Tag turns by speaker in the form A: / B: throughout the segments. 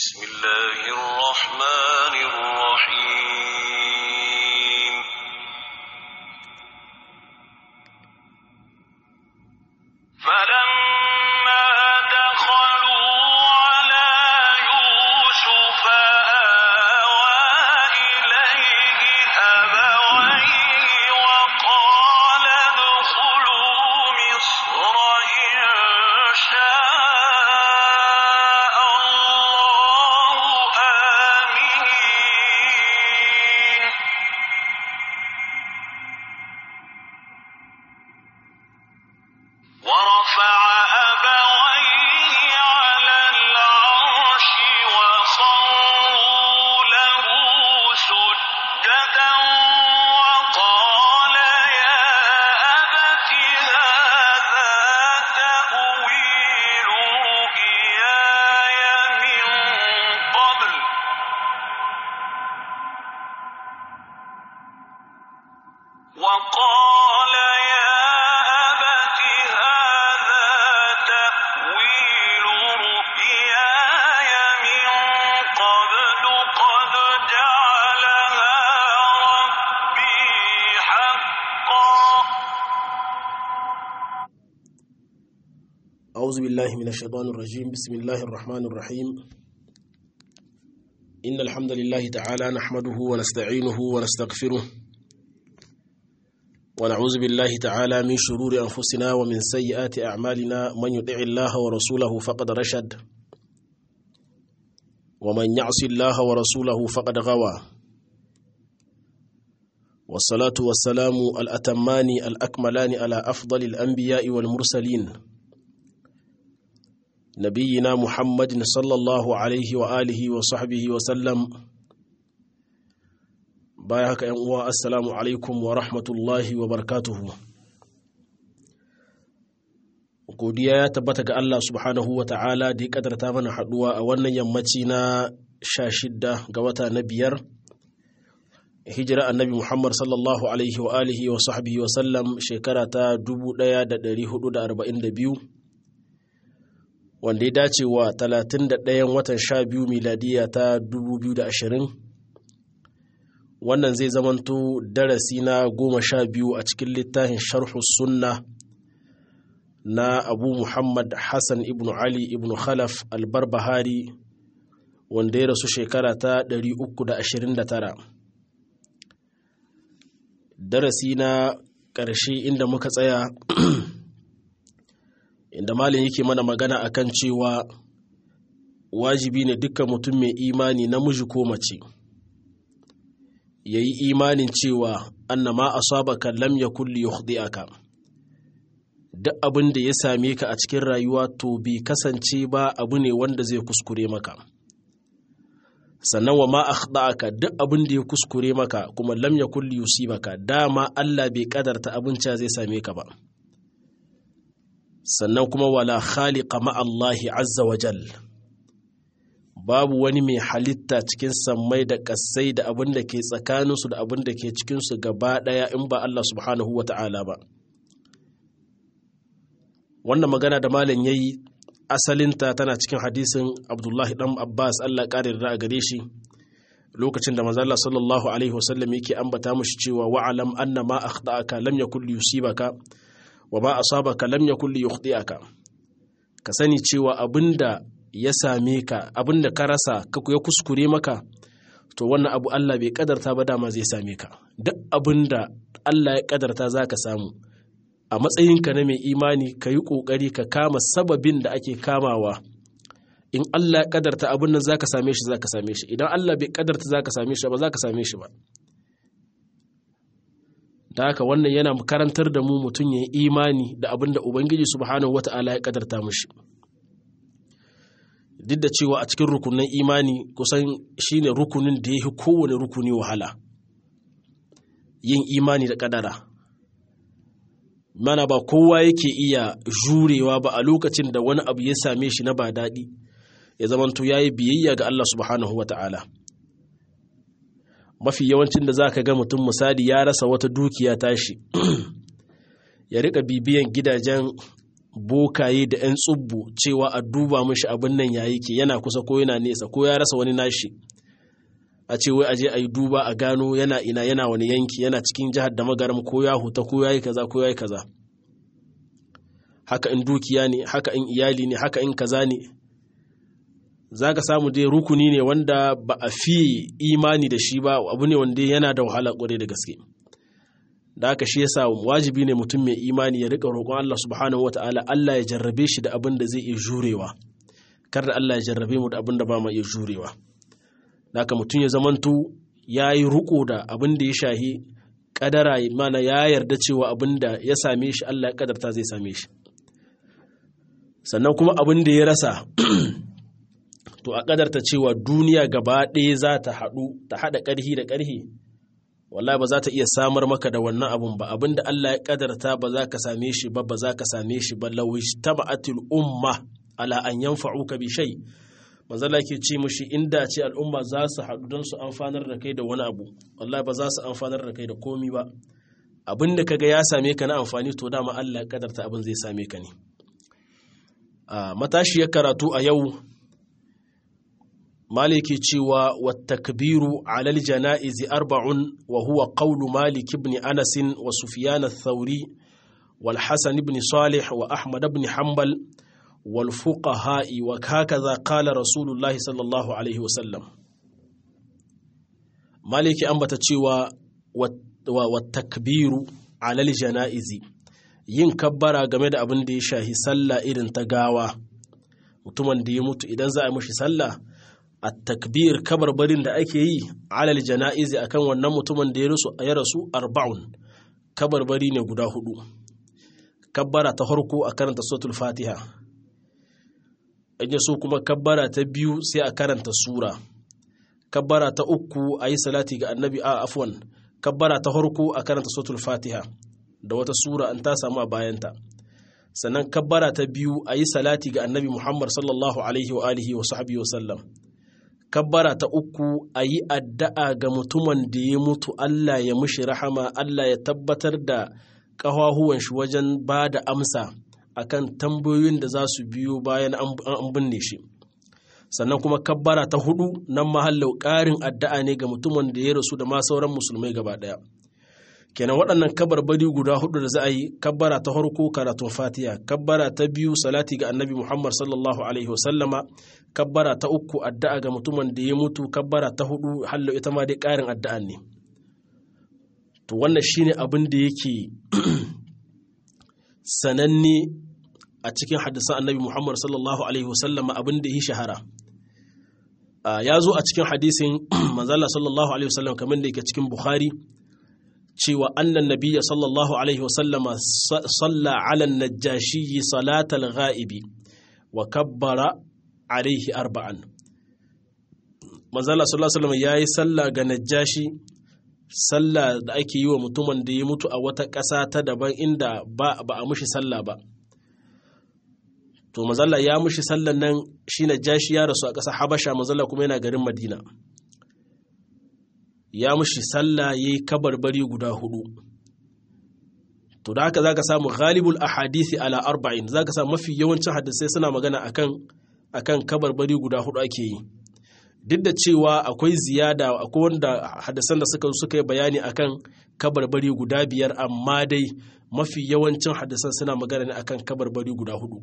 A: بسم الله الرحمن الرحيم فلما دخلوا على يوسف آوى إليه أبويه وقال ادخلوا مصر إن شاء الله آمنين ورفع أبويه على العرش وخروا له سجدا وقال يا أبت هذا تأويل رؤياي من قبل وقال يا أبت هذا تأويل رؤياي من قبل قد جعلها ربي حقا
B: أعوذ بالله من الشيطان الرجيم بسم الله الرحمن الرحيم إن الحمد لله تعالى نحمده ونستعينه ونستغفره ونعوذ بالله تعالى من شرور أنفسنا ومن سيئات أعمالنا من يطع الله ورسوله فقد رشد ومن يعص الله ورسوله فقد غوى والصلاة والسلام الأتمان الأكملان على أفضل الأنبياء والمرسلين نبينا محمد صلى الله عليه وآله وصحبه وسلم بايعك أنواع السلام عليكم ورحمة الله وبركاته godiya ya tabbata ga Allah subhanahu wa ta'ala da ya kadarta mana haduwa a wannan yammaci na sha shidda ga wata na biyar hijira annabi Muhammad sallallahu alaihi wa alihi wa sahbihi wa sallam shekara ta 1442 wanda ya dace wa 31 watan 12 miladiya ta 2020 wannan zai zamanto darasi na goma sha biyu a cikin littafin sharhu sunna na abu muhammad hassan ibn ali ibn khalaf albarbahari wanda ya rasu shekara ta 329 darasi na ƙarshe inda muka tsaya inda malin yake mana magana akan cewa wajibi ne dukkan mutum mai imani namiji ko mace ya yi imanin cewa annama asabaka lam yakun li yukhdi'aka duk abin da ya same ka a cikin rayuwa to bai kasance ba abu ne wanda zai kuskure maka sannan wa ma akhda'aka duk abin da ya kuskure maka kuma lam yakun li yusibaka dama Allah bai kadarta abin ca zai same ka ba sannan kuma wala khaliqa ma Allahi azza wa jal babu wani mai halitta cikin sammai da ƙasai da abin da ke tsakaninsu da abin da ke cikinsu gaba ɗaya in ba Allah subhanahu wa ta'ala ba wannan magana da malam ya yi asalinta tana cikin hadisin abdullahi ɗan abbas Allah ƙarin da a gare shi lokacin da manzala sallallahu alaihi wasallam yake ambata mushi cewa wa'alam anna ma akhta'aka lam yakul yusibaka wa ma asabaka lam yakul yukhti'aka ka sani cewa abinda ya same ka abinda ka rasa ka ya kuskure maka to wannan abu Allah bai kadarta ba dama zai same ka duk abinda Allah ya kadarta zaka samu a matsayinka na mai imani ka yi ƙoƙari ka kama sababin da ake kamawa in Allah ya kadarta abin nan zaka same shi zaka same shi idan Allah bai kadarta zaka same shi ba zaka same shi ba da haka wannan yana karantar da mu mutum ya yi imani da abin da ubangiji subhanahu wata'ala ya kadarta mushi duk da cewa a cikin rukunin imani kusan shine rukunin da ya fi kowane rukuni wahala yin imani da kadara mana ba kowa yake iya jurewa ba a lokacin da wani abu ya same shi na ba daɗi ya zamanto ya yi biyayya ga Allah subhanahu wa ta'ala mafi yawancin da za ka ga mutum misali ya rasa wata dukiya tashi ya rika bibiyan gidajen bokaye da 'yan tsubbu cewa a duba mashi abin nan ya yake yana kusa ko yana nesa ko ya rasa wani nashi a ce wai aje a yi duba a gano yana ina yana wani yanki yana cikin jihar da magaram ko ya huta ko ya yi kaza ko ya yi kaza haka in dukiya ne haka in iyali ne haka in kaza ne za ka samu dai rukuni ne wanda ba a fi imani da shi ba abu ne wanda yana da wahala kwarai da gaske da haka shi yasa wajibi ne mutum mai imani ya rika roƙon Allah subhanahu wataala Allah ya jarrabe shi da abin da zai iya jurewa kar da Allah ya jarrabe mu da abin da ba mu iya jurewa da haka mutum ya zamanto ya yi riko da abin da ya shahi kadara mana ya yarda cewa abin da ya same shi Allah ya kadarta zai same shi sannan kuma abin da ya rasa to a kadarta cewa duniya gaba ɗaya za ta haɗu ta haɗa ƙarhi da ƙarhi wallahi ba za ta iya samar maka da wannan abun ba abin da Allah ya kadarta ba za ka same shi ba ba za ka same shi ba lawish taba'atul umma ala an yanfa'uka bi shay manzala ke ce mushi inda ce al'umma za su haɗu don su amfanar da kai da wani abu wallahi ba za su amfanar da kai da komi ba abin da kaga ya same ka na amfani to dama Allah ya kadarta abin zai same ka ne a matashiyar karatu a yau maliki cewa wa takbiru alal janaizi arba'un wa huwa qawlu malik ibn anas wa sufyan ath-thawri wal hasan ibn salih wa ahmad ibn hanbal wal fuqaha wa hakaza qala rasulullahi sallallahu alaihi wasallam maliki ambata cewa wa takbiru alal janaizi yin kabbara game da abin da ya shahi sallah irin ta gawa mutumin da ya mutu idan za a yi mushi sallah a takbir kabarbarin da ake yi alal jana'izi akan wannan mutumin da ya rasu arba'un kabarbari ne guda hudu kabbara ta farko a karanta suratul fatiha in so kuma kabbara ta biyu sai a karanta sura kabbara ta uku a yi salati ga annabi a afwan kabbara ta farko a karanta suratul fatiha da wata sura an ta samu a bayanta sannan kabbara ta biyu a yi salati ga annabi muhammad sallallahu alaihi wa alihi wa sahbihi wa sallam kabbara ta uku a yi addu'a ga mutumin da ya mutu Allah ya mushi rahama Allah ya tabbatar da ƙahahuwan shi wajen ba da amsa akan tambayoyin da za su biyo bayan an binne shi sannan kuma kabbara ta hudu nan mahallau ƙarin addu'a ne ga mutumin da ya rasu da ma sauran musulmai gaba ɗaya kenan waɗannan kabarbari guda hudu da za a yi kabbara ta farko karatun fatiha kabbara ta biyu salati ga annabi muhammad sallallahu alaihi wasallama kabbara ta uku addu'a ga mutumin da ya mutu kabbara ta hudu hallo ita ma dai ƙarin addu'a ne to wannan shine abin da yake sananne a cikin hadisan annabi muhammad sallallahu alaihi wasallama abin da ya shahara ya zo a cikin hadisin manzala sallallahu alaihi wasallam kamar da yake cikin bukhari cewa annan nabiya sallallahu alaihi wasallama salla ala najashi salatal ghaibi wa kabbara alaihi arba'an manzala sallallahu alaihi wasallam yayi sallah ga najashi sallah da ake yi wa mutumin da ya mutu a wata ƙasa ta daban inda ba ba a mushi sallah ba to manzala ya mushi sallan nan shi najashi ya rasu a ƙasa habasha manzala kuma yana garin madina ya mushi sallah ya yi kabarbari guda hudu to da haka za ka samu ghalibul ahadisi ala arba'in za ka samu mafi yawancin hadisai suna magana akan akan kabarbari guda hudu ake yi duk da cewa akwai ziyada akwai wanda hadisan da suka suka yi bayani akan kabarbari guda biyar amma dai mafi yawancin hadisan suna magana ne akan kabarbari guda hudu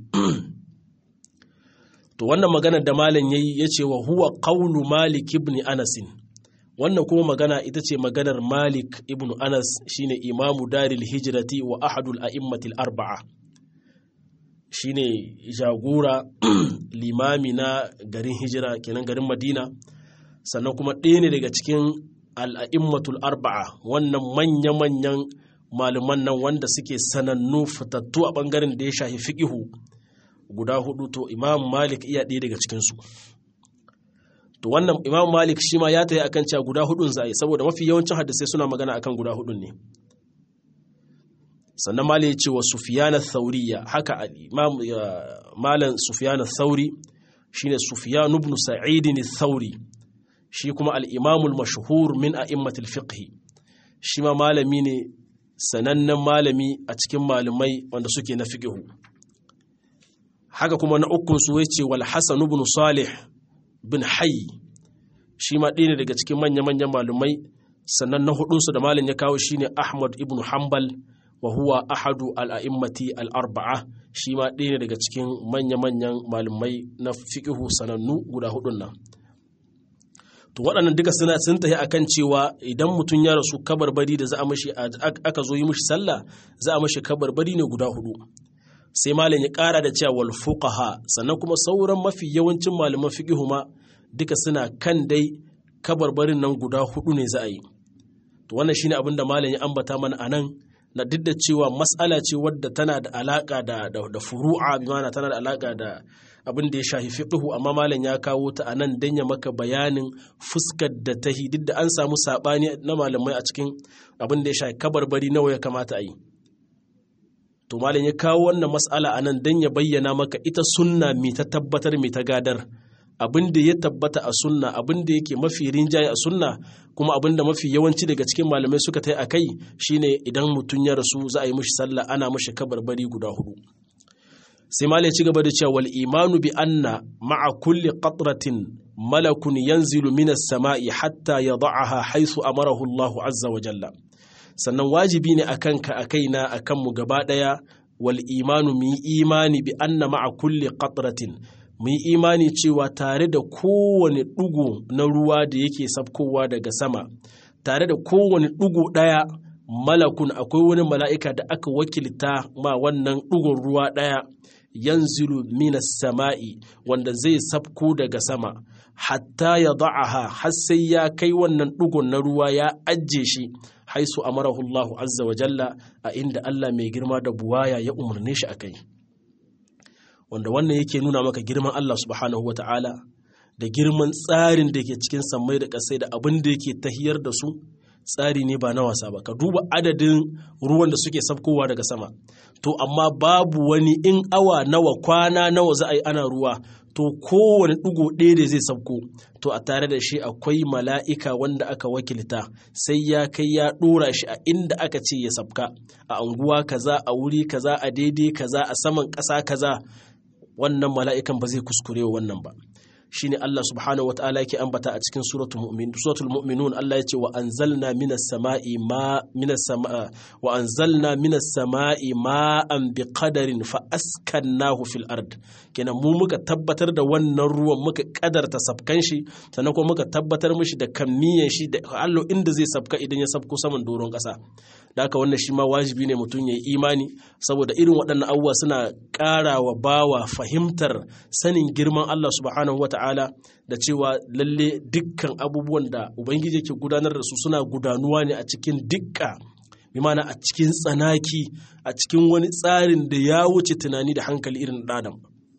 B: to wannan maganar da malam yayi yace wa huwa qawlu malik ibn anasin wannan kuma magana ita ce maganar malik ibn anas shine imamu daril hijrati wa ahadul a'immatil arba'a shine jagora limami na garin hijira kenan garin madina sannan kuma ɗaya ne daga cikin al'a'immatul arba'a wannan manya-manyan malaman nan wanda suke sanannu fitattu a ɓangaren da ya shafi fiƙihu guda hudu to imam malik iya ɗaya daga cikinsu to wannan imam malik shi ma ya tayi akan cewa guda hudun za a yi saboda mafi yawancin hadisai suna magana akan guda hudun ne sannan malik ya ce wa sufiyana thauriya haka imam malam sufiyana thauri shine sufiyan ibn sa'id thauri shi kuma al-imam al-mashhur min a'immatil fiqh shi ma malami ne sanannen malami a cikin malamai wanda suke na fiqh haka kuma na ukun su yace wal hasan ibn salih bin hayy shi ma ɗaya ne daga cikin manya-manyan malumai sannan na hudunsu da malin ya kawo shine ahmad ibn hanbal wa huwa ahadu al'a'immati al'arba'a shi ma ɗaya ne daga cikin manya-manyan malumai na fiƙihu sanannu guda hudun nan to waɗannan duka suna sun tafi akan cewa idan mutum ya rasu kabarbari da za a mashi aka zo yi mashi sallah za a mashi kabarbari ne guda hudu sai malam ya ƙara da cewa wal fuqaha sannan kuma sauran mafi yawancin malaman fiqhu ma duka suna kan dai kabarbarin nan guda hudu ne za a yi to wannan shine abin da malam ya ambata mana anan na duk da cewa mas'ala ce wadda tana da alaka da da, furu'a bi mana tana da alaka da abin da ya shafi fiqhu amma malam ya kawo ta anan dan ya maka bayanin fuskar da ta duk da an samu sabani na malamai a cikin abin da ya shafi kabarbari nawa ya kamata a yi to malam ya kawo wannan mas'ala anan dan ya bayyana maka ita sunna mi ta tabbatar mi ta gadar abin da ya tabbata a sunna abin da yake mafi rinjaye a sunna kuma abin da mafi yawanci daga cikin malamai suka tai a kai shine idan mutum ya rasu za a yi mushi sallah ana mushi kabarbari guda hudu sai malai ci gaba da cewa wal imanu bi anna ma'a kulli qatratin malakun yanzilu minas sama'i hatta yad'aha haythu amarahu Allah azza wa jalla sannan wajibi ne akan ka akaina akan mu gaba daya wal imanu mi imani bi anna ma'a kulli qatratin mu yi imani cewa tare da kowane ɗugu na ruwa da yake sabkowa daga sama tare da kowane ɗugu ɗaya malakun akwai wani mala'ika da aka wakilta ma wannan ɗugun ruwa ɗaya yanzilu minas sama'i wanda zai sabko daga sama hatta ya da'aha har sai ya kai wannan ɗugun na ruwa ya ajiye shi haisu amarahu Allahu azza wa jalla a inda Allah mai girma da buwaya ya umarne shi a kai. wanda wannan yake nuna maka girman Allah subhanahu wa ta'ala da girman tsarin da ke cikin sammai da ƙasai da abin da yake tahiyar da su tsari ne ba na wasa ba ka duba adadin ruwan da suke sabkowa daga sama to amma babu wani in awa nawa kwana nawa za a yi ana ruwa to kowane ɗigo ɗaya da zai sabko to a tare da shi akwai mala'ika wanda aka wakilta sai ya kai ya ɗora shi a inda aka ce ya sabka a anguwa kaza a wuri kaza a daidai kaza a saman ƙasa kaza wannan mala'ikan ba zai kuskure wannan ba shine Allah subhanahu wa ta'ala yake ambata a cikin suratul mu'min suratul mu'minun Allah yace wa anzalna minas sama'i ma minas sama'a wa anzalna minas sama'i ma'an biqadarin fa askannahu fil ard kenan mu muka tabbatar da wannan ruwan muka kadarta sabkan shi sannan kuma muka tabbatar mishi da kammiyan shi da Allah inda zai sabka idan ya sabko saman doron kasa da haka wannan shi ma wajibi ne mutum ya yi imani saboda irin waɗannan abubuwa suna ƙara wa bawa fahimtar sanin girman Allah subhanahu wata'ala da cewa lalle dukkan abubuwan da ubangiji ke gudanar da su suna gudanuwa ne a cikin dukka bi mana a cikin tsanaki a cikin wani tsarin da ya wuce tunani da hankali irin ɗadam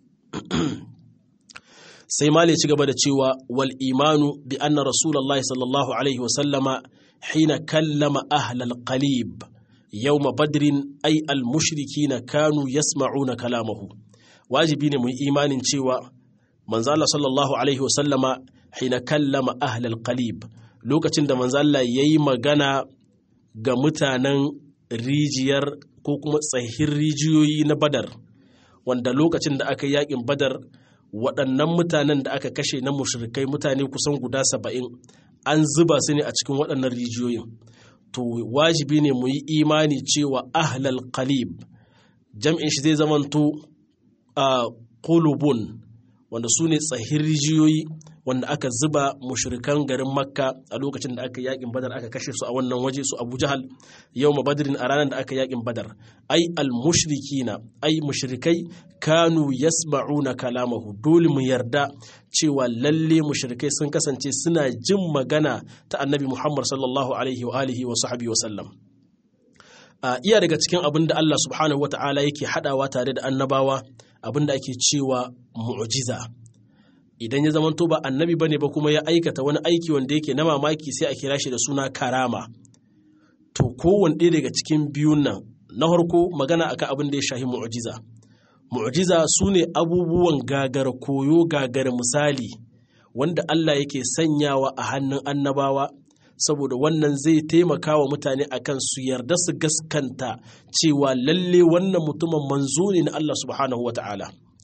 B: sai mali ci gaba da cewa wal imanu bi anna rasulullahi sallallahu alaihi wasallama hina kallama ahlal qalib yawma badrin ay al mushrikina kanu yasma'una kalamahu wajibi ne mu yi imanin cewa manzo Allah sallallahu alaihi wasallama hina kallama ahlal qalib lokacin da manzo Allah yayi magana ga mutanen rijiyar ko kuma tsahin rijiyoyi na badar wanda lokacin da aka yakin badar waɗannan mutanen da aka kashe na mushrikai mutane kusan guda saba'in an zuba su ne a cikin waɗannan rijiyoyin to wajibi ne mu yi imani cewa ahlal qalib jam'in shi zai zamanto a qulubun wanda su ne tsahin rijiyoyi wanda aka zuba mushrikan garin makka a lokacin da aka yakin badar aka kashe su a wannan waje su abu jahal yau ma badrin a ranar da aka yakin badar ai al mushrikina ai mushrikai kanu yasma'una kalamahu dole mu yarda cewa lalle mushrikai sun kasance suna jin magana ta annabi muhammad sallallahu alaihi wa alihi wa sahbihi wa sallam a iya daga cikin abin da Allah subhanahu wata'ala yake hadawa tare da annabawa abin da ake cewa mu'jiza idan ya zamanto ba annabi bane ba kuma ya aikata wani aiki wanda yake na mamaki sai a kira shi da suna karama to kowane ɗaya daga cikin biyun nan na farko magana akan abin da ya shahi mu'jiza mu'jiza su ne abubuwan gagara koyo gagara misali wanda Allah yake sanyawa a hannun annabawa saboda wannan zai taimaka wa mutane akan su yarda su gaskanta cewa lalle wannan mutumin manzo ne na Allah subhanahu wa ta'ala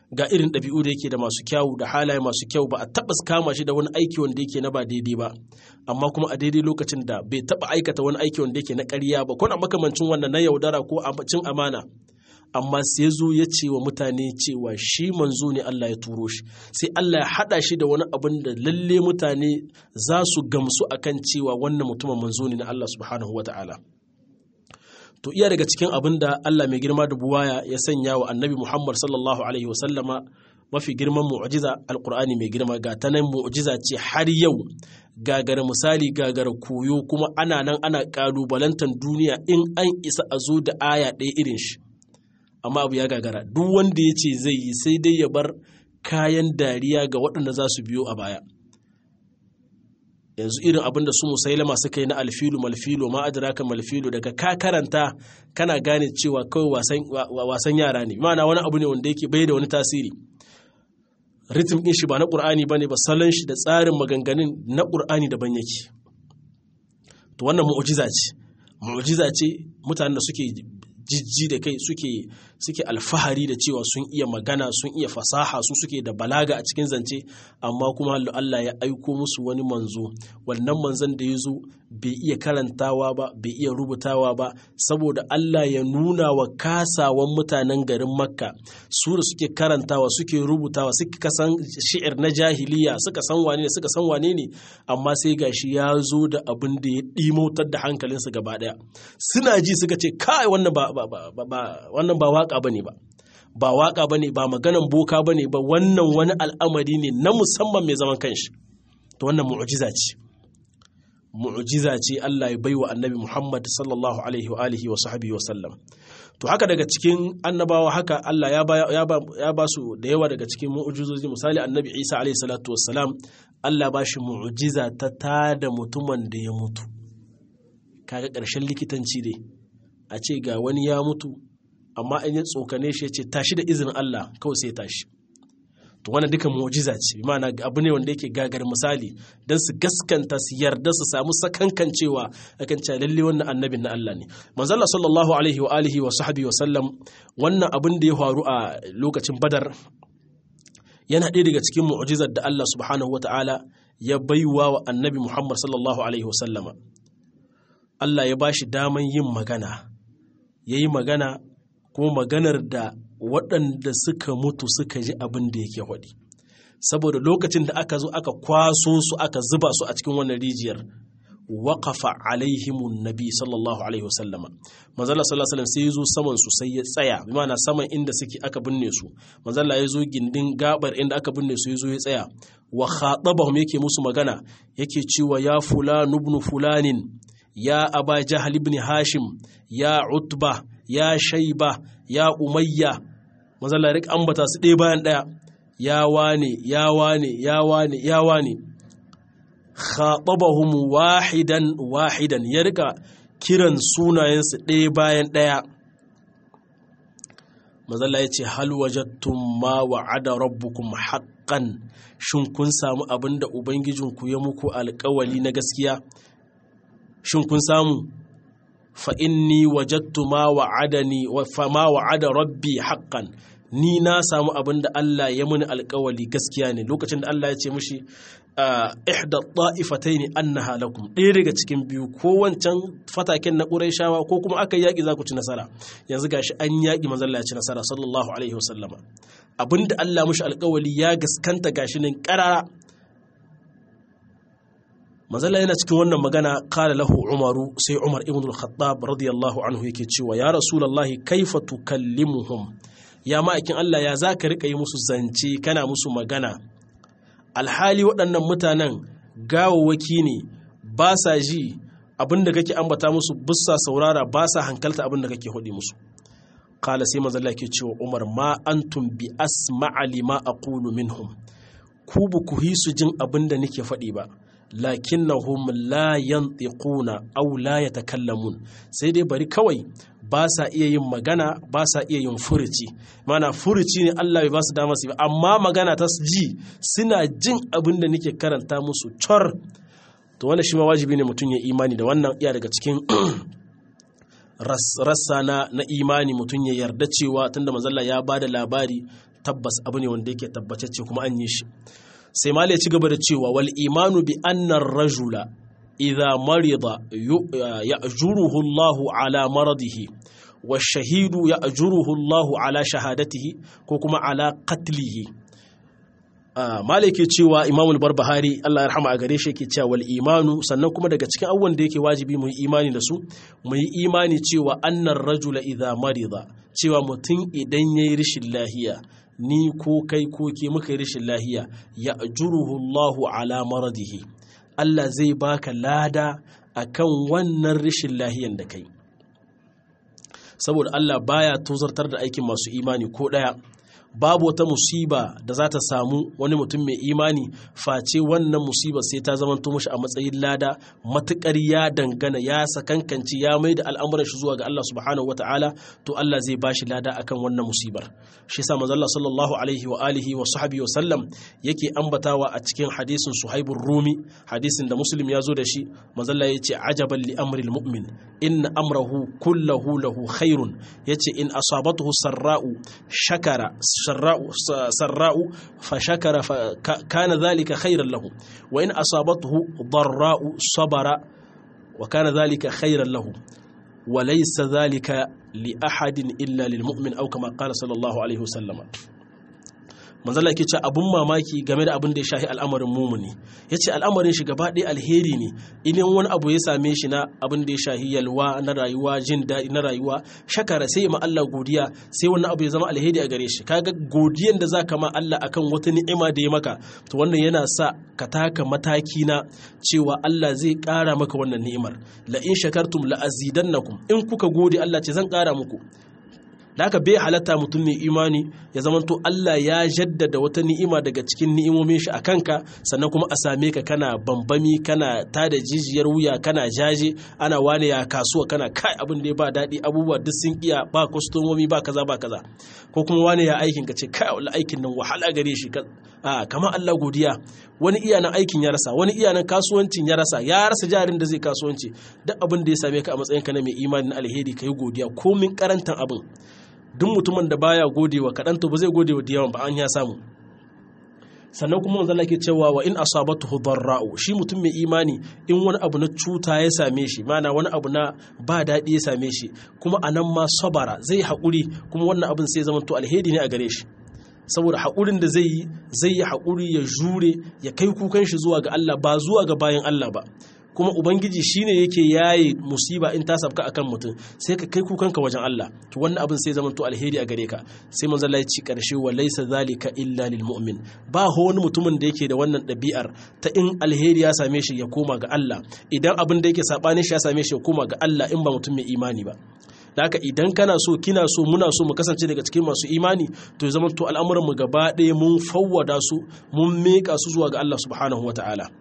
B: ga irin ɗabi'u da yake da masu kyawu da halaye masu kyau ba a taɓa kama shi da wani aiki wanda yake na ba daidai ba amma kuma a daidai lokacin da bai taɓa aikata wani aiki wanda yake na ƙarya ba kuna makamancin wannan na yaudara ko cin amana amma sai zo ya ce wa mutane cewa shi manzo ne Allah ya turo shi sai Allah ya haɗa shi da wani abin da lalle mutane za su gamsu akan cewa wannan mutumin manzo ne na Allah subhanahu wa ta'ala to iya daga cikin abin da Allah mai girma da buwaya ya sanya wa annabi Muhammad sallallahu alaihi wasallama mafi girman mu'jiza alqur'ani mai girma ga ta nan mu'jiza ce har yau gagara misali gagara koyo kuma ana nan ana kalubalantar duniya in an isa a zo da aya ɗaya irin shi amma abu ya gagara duk wanda ya ce zai yi sai dai ya bar kayan dariya ga waɗanda za su biyo a baya yanzu irin abin da su musailama suka yi na alfilu malfilu ma adraka malfilu daga ka karanta kana gane cewa kawai wasan yara ne ma'ana wani abu ne wanda yake bai da wani tasiri ritim din shi ba na qur'ani bane ba salon shi da tsarin maganganun na qur'ani daban yake to wannan mu'jiza ce mu'jiza ce mutanen da suke jijji da kai suke suke alfahari da cewa sun iya magana sun iya fasaha su suke da balaga a cikin zance amma kuma Allah ya aiko musu wani manzo wannan manzon da ya zo bai iya karantawa ba bai iya rubutawa ba saboda Allah ya nuna wa kasawan mutanen garin makka su da suke karantawa suke rubutawa suka san shi'ir na jahiliya suka san wane ne suka san wane ne amma sai gashi ya zo da abin da ya ɗimautar da hankalinsu gaba ɗaya suna ji suka ce kai wannan ba wannan ba waka bane ba ba waka bane ba maganan boka bane ba wannan wani al'amari ne na musamman mai zaman kanshi to wannan mu'jiza ce mu'jiza ce Allah ya baiwa annabi Muhammad sallallahu alaihi wa alihi wa sahbihi wa sallam to haka daga cikin annabawa haka Allah ya ba ya ba su da yawa daga cikin mu'jizozi misali annabi Isa alaihi salatu wassalam Allah ba shi mu'jiza ta tada mutumin da ya mutu kaga ƙarshen likitanci dai a ce ga wani ya mutu amma in ya tsokane shi ya ce tashi da izinin Allah kawai sai tashi to wannan duka mu'jiza ce bi ma'ana abu ne wanda yake gagar misali dan su gaskanta su yarda su samu sakankan cewa akan cewa lalle wannan annabin na Allah ne manzo Allah sallallahu alaihi wa alihi wa sahbihi wa sallam wannan abin da ya faru a lokacin Badar yana ɗaya daga cikin mu'jizar da Allah subhanahu wata'ala ya baiwa wa annabi Muhammad sallallahu alaihi wa sallama Allah ya bashi daman yin magana yayi magana kuma maganar da waɗanda suka mutu suka ji abin da yake faɗi saboda lokacin da aka zo aka kwaso su aka zuba su a cikin wannan rijiyar waƙafa alaihimun nabi sallallahu alaihi wasallama manzala sallallahu alaihi sai ya zo saman su sai ya tsaya bi ma'ana saman inda suke aka binne su manzala ya zo gindin gabar inda aka binne su ya zo ya tsaya wa khatabahum yake musu magana yake cewa ya fulan ibn fulanin ya aba jahal ibn hashim ya utba ya shaiba ya umayya mazalla rik ambata su ɗaya bayan ɗaya ya wane ya wane ya wane ya wane khatabahum wahidan wahidan ya rika kiran sunayensu ɗaya bayan ɗaya mazalla ya ce hal wajattum ma wa'ada rabbukum haqqan shin kun samu abin da ubangijinku ya muku alƙawali na gaskiya shin kun samu fa inni wajattu ma wa'adani fa ma wa'ada rabbi haqqan ni na samu abin da Allah ya muni alkawali gaskiya ne lokacin da Allah ya ce mushi ihda ta'ifataini annaha lakum ɗaya daga cikin biyu ko wancan fataken na Qurayshawa ko kuma aka yaki za ku ci nasara yanzu gashi an yaki manzon Allah ya ci nasara sallallahu alaihi wasallama abin da Allah mushi alkawali ya gaskanta gashi nan karara mazalla yana cikin wannan magana kala lahu umaru sai umar ibn al-khattab radiyallahu anhu yake cewa ya rasulullahi kaifa tukallimuhum ya ma'aikin Allah ya zaka rika yi musu zance kana musu magana alhali waɗannan mutanen gawawwaki ne ba sa ji abinda kake ambata musu bussa saurara ba sa hankalta abinda kake hudi musu kala sai mazalla ke cewa umar ma antum bi asma'a lima aqulu minhum ku bu ku hisu jin abinda nake faɗi ba lakinnahum la yantiquna aw la yatakallamun sai dai bari kawai ba sa iya yin magana ba sa iya yin furuci mana furuci ne Allah bai ba su dama su ba amma magana ta ji suna jin abin da nake karanta musu cor to wannan shi ma wajibi ne mutum ya imani da wannan iya daga cikin rassa na, na imani mutum ya yarda cewa tunda mazalla ya ba da labari tabbas abu ne wanda yake tabbatacce kuma an yi shi sai mala ya ci gaba da cewa wal imanu bi annar rajula idha marida ya'juruhu Allahu ala maradihi wa shahidu ya'juruhu Allahu ala shahadatihi ko kuma ala qatlihi mala ke cewa imamul barbahari Allah ya rahama a gare shi yake cewa wal imanu sannan kuma daga cikin abubuwan da yake wajibi mu yi imani da su mu yi imani cewa annar rajula idha marida cewa mutum idan yayi rishin lahiya ni ko kai ko ke muka yi rashin lahiya ya juruhu Allahu ala maradihi Allah zai baka lada akan wannan rashin lahiyan da kai saboda Allah baya tozartar da aikin masu imani ko daya babu wata musiba da za ta samu wani mutum mai imani face wannan musibar sai ta zama mashi a matsayin lada matukar ya dangana ya sakankanci ya mai da al'amuran shi zuwa ga Allah subhanahu wataala to Allah zai bashi lada akan wannan musibar shi yasa manzo Allah sallallahu alaihi wa alihi wa sahbihi wa sallam yake ambatawa a cikin hadisin Suhaibur Rumi hadisin da Muslim ya zo da shi manzo Allah yace ajaban li amril mu'min inna amrahu kullahu lahu khairun yace in asabathu sarra'u shakara سراء سراء فشكر فكان ذلك خيرا له وإن أصابته ضراء صبر وكان ذلك خيرا له وليس ذلك لأحد إلا للمؤمن أو كما قال صلى الله عليه وسلم manzala yake ce abun mamaki game da abin da ya shahi al'amarin mumuni ya ce al'amarin shi gaba ɗaya alheri ne idan wani abu ya same shi na abin da ya shahi yalwa na rayuwa jin daɗi na rayuwa shakara sai ma Allah godiya sai wani abu ya zama alheri a gare shi kaga godiyan da za ka ma Allah akan wata ni'ima da ya maka to wannan yana sa ka taka mataki na cewa Allah zai ƙara maka wannan ni'imar la in shakartum la azidannakum in kuka gode Allah ce zan ƙara muku da haka bai halatta mutum mai imani ya zama to Allah ya jaddada wata ni'ima daga cikin ni'imomin shi a kanka sannan kuma a same ka kana bambami kana tada jijiyar wuya kana jaje ana wane ya kasuwa kana kai abin da ya ba daɗi abubuwa duk sun iya ba kwastomomi ba kaza ba kaza ko kuma wane ya aikin ka ce kai wala aikin nan wahala gare shi a kama Allah godiya wani iya nan aikin ya rasa wani iya nan kasuwancin ya rasa ya rasa jarin da zai kasuwanci duk abin da ya same ka a matsayin ka na mai imani na alheri kai godiya komin karantan abin duk mutumin da baya godewa kaɗan to ba zai godewa da yawan ba an ya samu sannan kuma wanzan ke cewa wa in asabatuhu darra'u shi mutum mai imani in wani abu na cuta ya same shi mana wani abu na ba daɗi ya same shi kuma a nan ma sabara zai haƙuri kuma wannan abin sai zama to alheri ne a gare shi saboda haƙurin da zai yi zai yi haƙuri ya jure ya kai kukan shi zuwa ga Allah ba zuwa ga bayan Allah ba kuma ubangiji shine yake yaye musiba in ta sabka akan mutum sai ka kai kukanka wajen Allah to wannan abin sai zama to alheri a gare ka sai manzo Allah ya ci karshe wa laysa zalika illa lil mu'min ba ho wani mutumin da yake da wannan ɗabi'ar ta in alheri ya same shi ya koma ga Allah idan abin da yake sabanin shi ya same shi ya koma ga Allah in ba mutum mai imani ba da haka idan kana so kina so muna so mu kasance daga cikin masu imani to ya zama to al'amuran mu gaba ɗaya mun fawwada su mun miƙa su zuwa ga Allah subhanahu wataala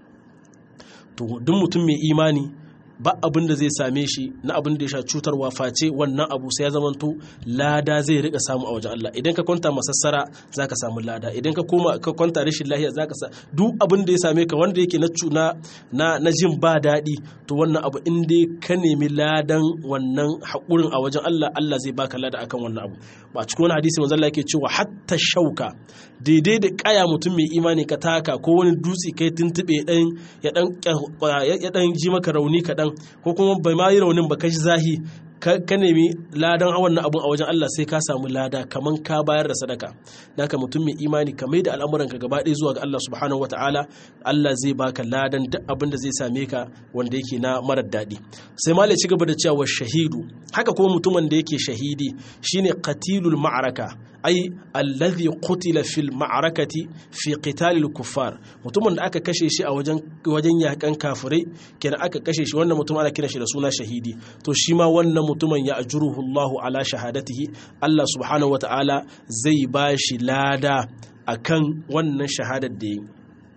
B: to duk mutum mai imani ba abin da zai same shi na abin da ya sha cutarwa face wannan abu sai ya zamanto lada zai rika samu a wajen Allah idan ka kwanta masassara zaka samu lada idan ka koma ka kwanta rashin lahiya zaka sa duk abin da ya same ka wanda yake na na na jin ba daɗi to wannan abu in dai ka nemi ladan wannan haƙurin a wajen Allah Allah zai baka lada akan wannan abu ba cikin wani hadisi manzo Allah yake cewa hatta shauka daidai da kaya mutum mai imani ka taka ko wani dutse kai tuntube dan ya dan ya dan ji maka rauni kaɗan ko kuma bai ma yi raunin ba ka shi zahi ka nemi ladan wannan abun a wajen Allah sai ka samu lada kaman ka bayar da sadaka naka mutum mai imani ka mai da al'amuranka gaba ɗaya zuwa ga Allah subhanahu wataala Allah zai baka ladan duk abin da zai same ka wanda yake na marar daɗi sai ma ci gaba da cewa shahidu haka kuma mutumin da yake shahidi shine qatilul ma'araka ai allazi qutila fil ma'arakati fi qitalil kuffar mutumin da aka kashe shi a wajen wajen yakan kafirai kenan aka kashe shi wannan mutum ana kiran shi da suna shahidi to shi ma wannan mutumin ya ajruhu Allahu ala shahadatihi Allah subhanahu wata'ala zai ba shi lada akan wannan shahadar da yi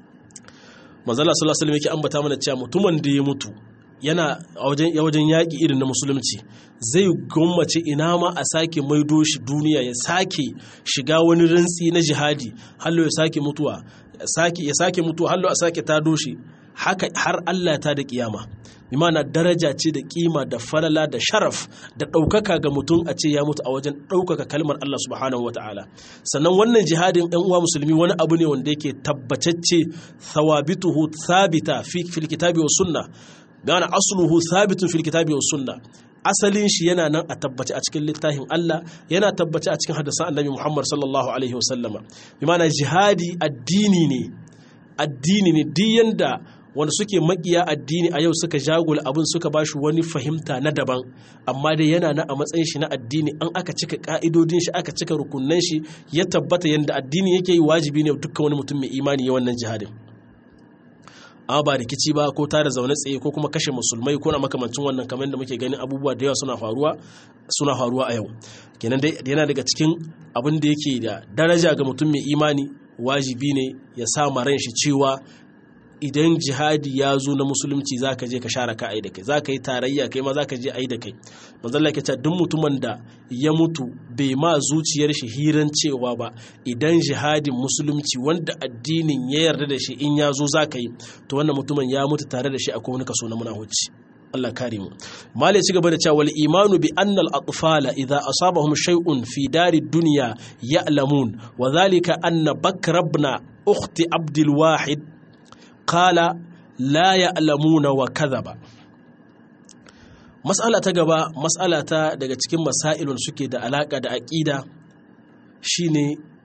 B: manzala sallallahu alaihi wasallam yake ambata mana cewa mutumin da ya mutu yana a wajen yaƙi irin na musulunci zai gwammace ina ma a sake maido shi duniya ya sake shiga wani rantsi na jihadi hallo ya sake mutuwa ya sake mutuwa hallo a sake tado shi haka har Allah ta da kiyama bimana daraja ce da kima da falala da sharaf da ɗaukaka ga mutum a ce ya mutu a wajen ɗaukaka kalmar Allah subhanahu wata'ala sannan wannan jihadin ɗan uwa musulmi wani abu ne wanda yake tabbatacce thawabituhu thabita fi fil kitabi was sunna bimana asluhu thabitun fil kitabi was sunna asalin shi yana nan a tabbace a cikin littafin Allah yana tabbace a cikin hadisan Annabi Muhammad sallallahu alaihi wasallama bimana jihadi addini ne addini ne duk yanda wanda suke makiya addini a yau suka jagula abin suka ba shi wani fahimta na daban amma dai yana na a matsayin shi na addini an aka cika ka'idodin shi aka cika rukunan shi ya tabbata yadda addini yake yi wajibi ne dukkan wani mutum mai imani ya wannan jihadin amma ba rikici ba ko tare zaune tsaye ko kuma kashe musulmai ko na makamancin wannan kamar da muke ganin abubuwa da yawa suna faruwa suna faruwa a yau kenan dai yana daga cikin abin da yake da daraja ga mutum mai imani wajibi ne ya sa ran shi cewa idan jihadi ya zo na musulunci za ka je ka share ka ai da kai za ka yi tarayya kai ma za ka je ai da kai manzalla ke ce duk mutumin da ya mutu bai ma zuciyar shi hiran cewa ba idan jihadin musulunci wanda addinin ya yarda da shi in ya zo za ka yi to wannan mutumin ya mutu tare da shi akwai wani kaso na munahuci Allah kare mu mali ci gaba da cewa wal imanu bi annal atfala idza asabahum shay'un fi dari dunya ya'lamun wa dhalika anna bakr ibn ukhti abdul wahid qala la ya'lamuna wa kadhaba mas'ala ta gaba mas'ala ta daga cikin masailun suke da alaka da aqida shine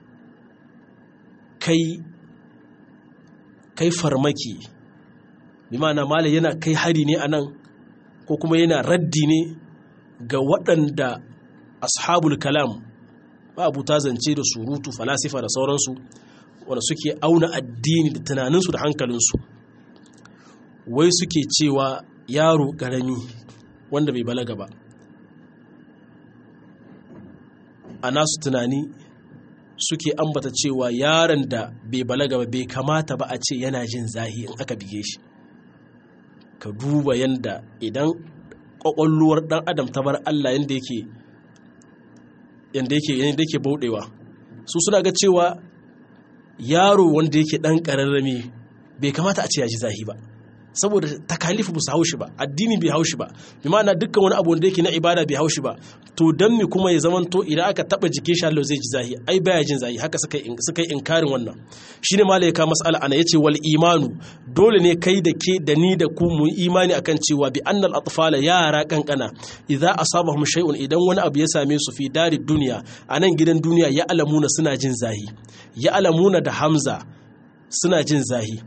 B: kai kai farmaki bi ma'ana malai yana kai hari ne anan ko kuma yana raddi ne ga waɗanda ashabul kalam ba abu ta zance da surutu falasifa da sauransu wanda suke auna addini da tunaninsu da hankalinsu wai suke cewa yaro ƙarami wanda bai balaga ba a nasu tunani suke ambata cewa yaron da bai balaga ba bai kamata ba a ce yana jin zahi in aka bige shi ka duba yanda idan kwakwalluwar dan adam ta bar Allah yanda yake yanda yake yanda yake baudewa su suna ga cewa yaro wanda yake dan kararrame bai kamata a ce ya ji zahi ba saboda takalifu ba su haushi ba addini bai haushi ba bi ma'ana dukkan wani abu wanda yake na ibada bai haushi ba to dan mi kuma ya zamanto idan aka taba jikin shi Allah zai ji zahi ai baya jin zahi haka suka suka yi inkarin wannan shine malai ka mas'ala ana yace wal imanu dole ne kai da ke da ni da ku mu imani akan cewa bi annal atfala yara kankana idza asabahum shay'un idan wani abu ya same su fi dari duniya anan gidan duniya ya alamuna suna jin zahi ya alamuna da hamza suna jin zahi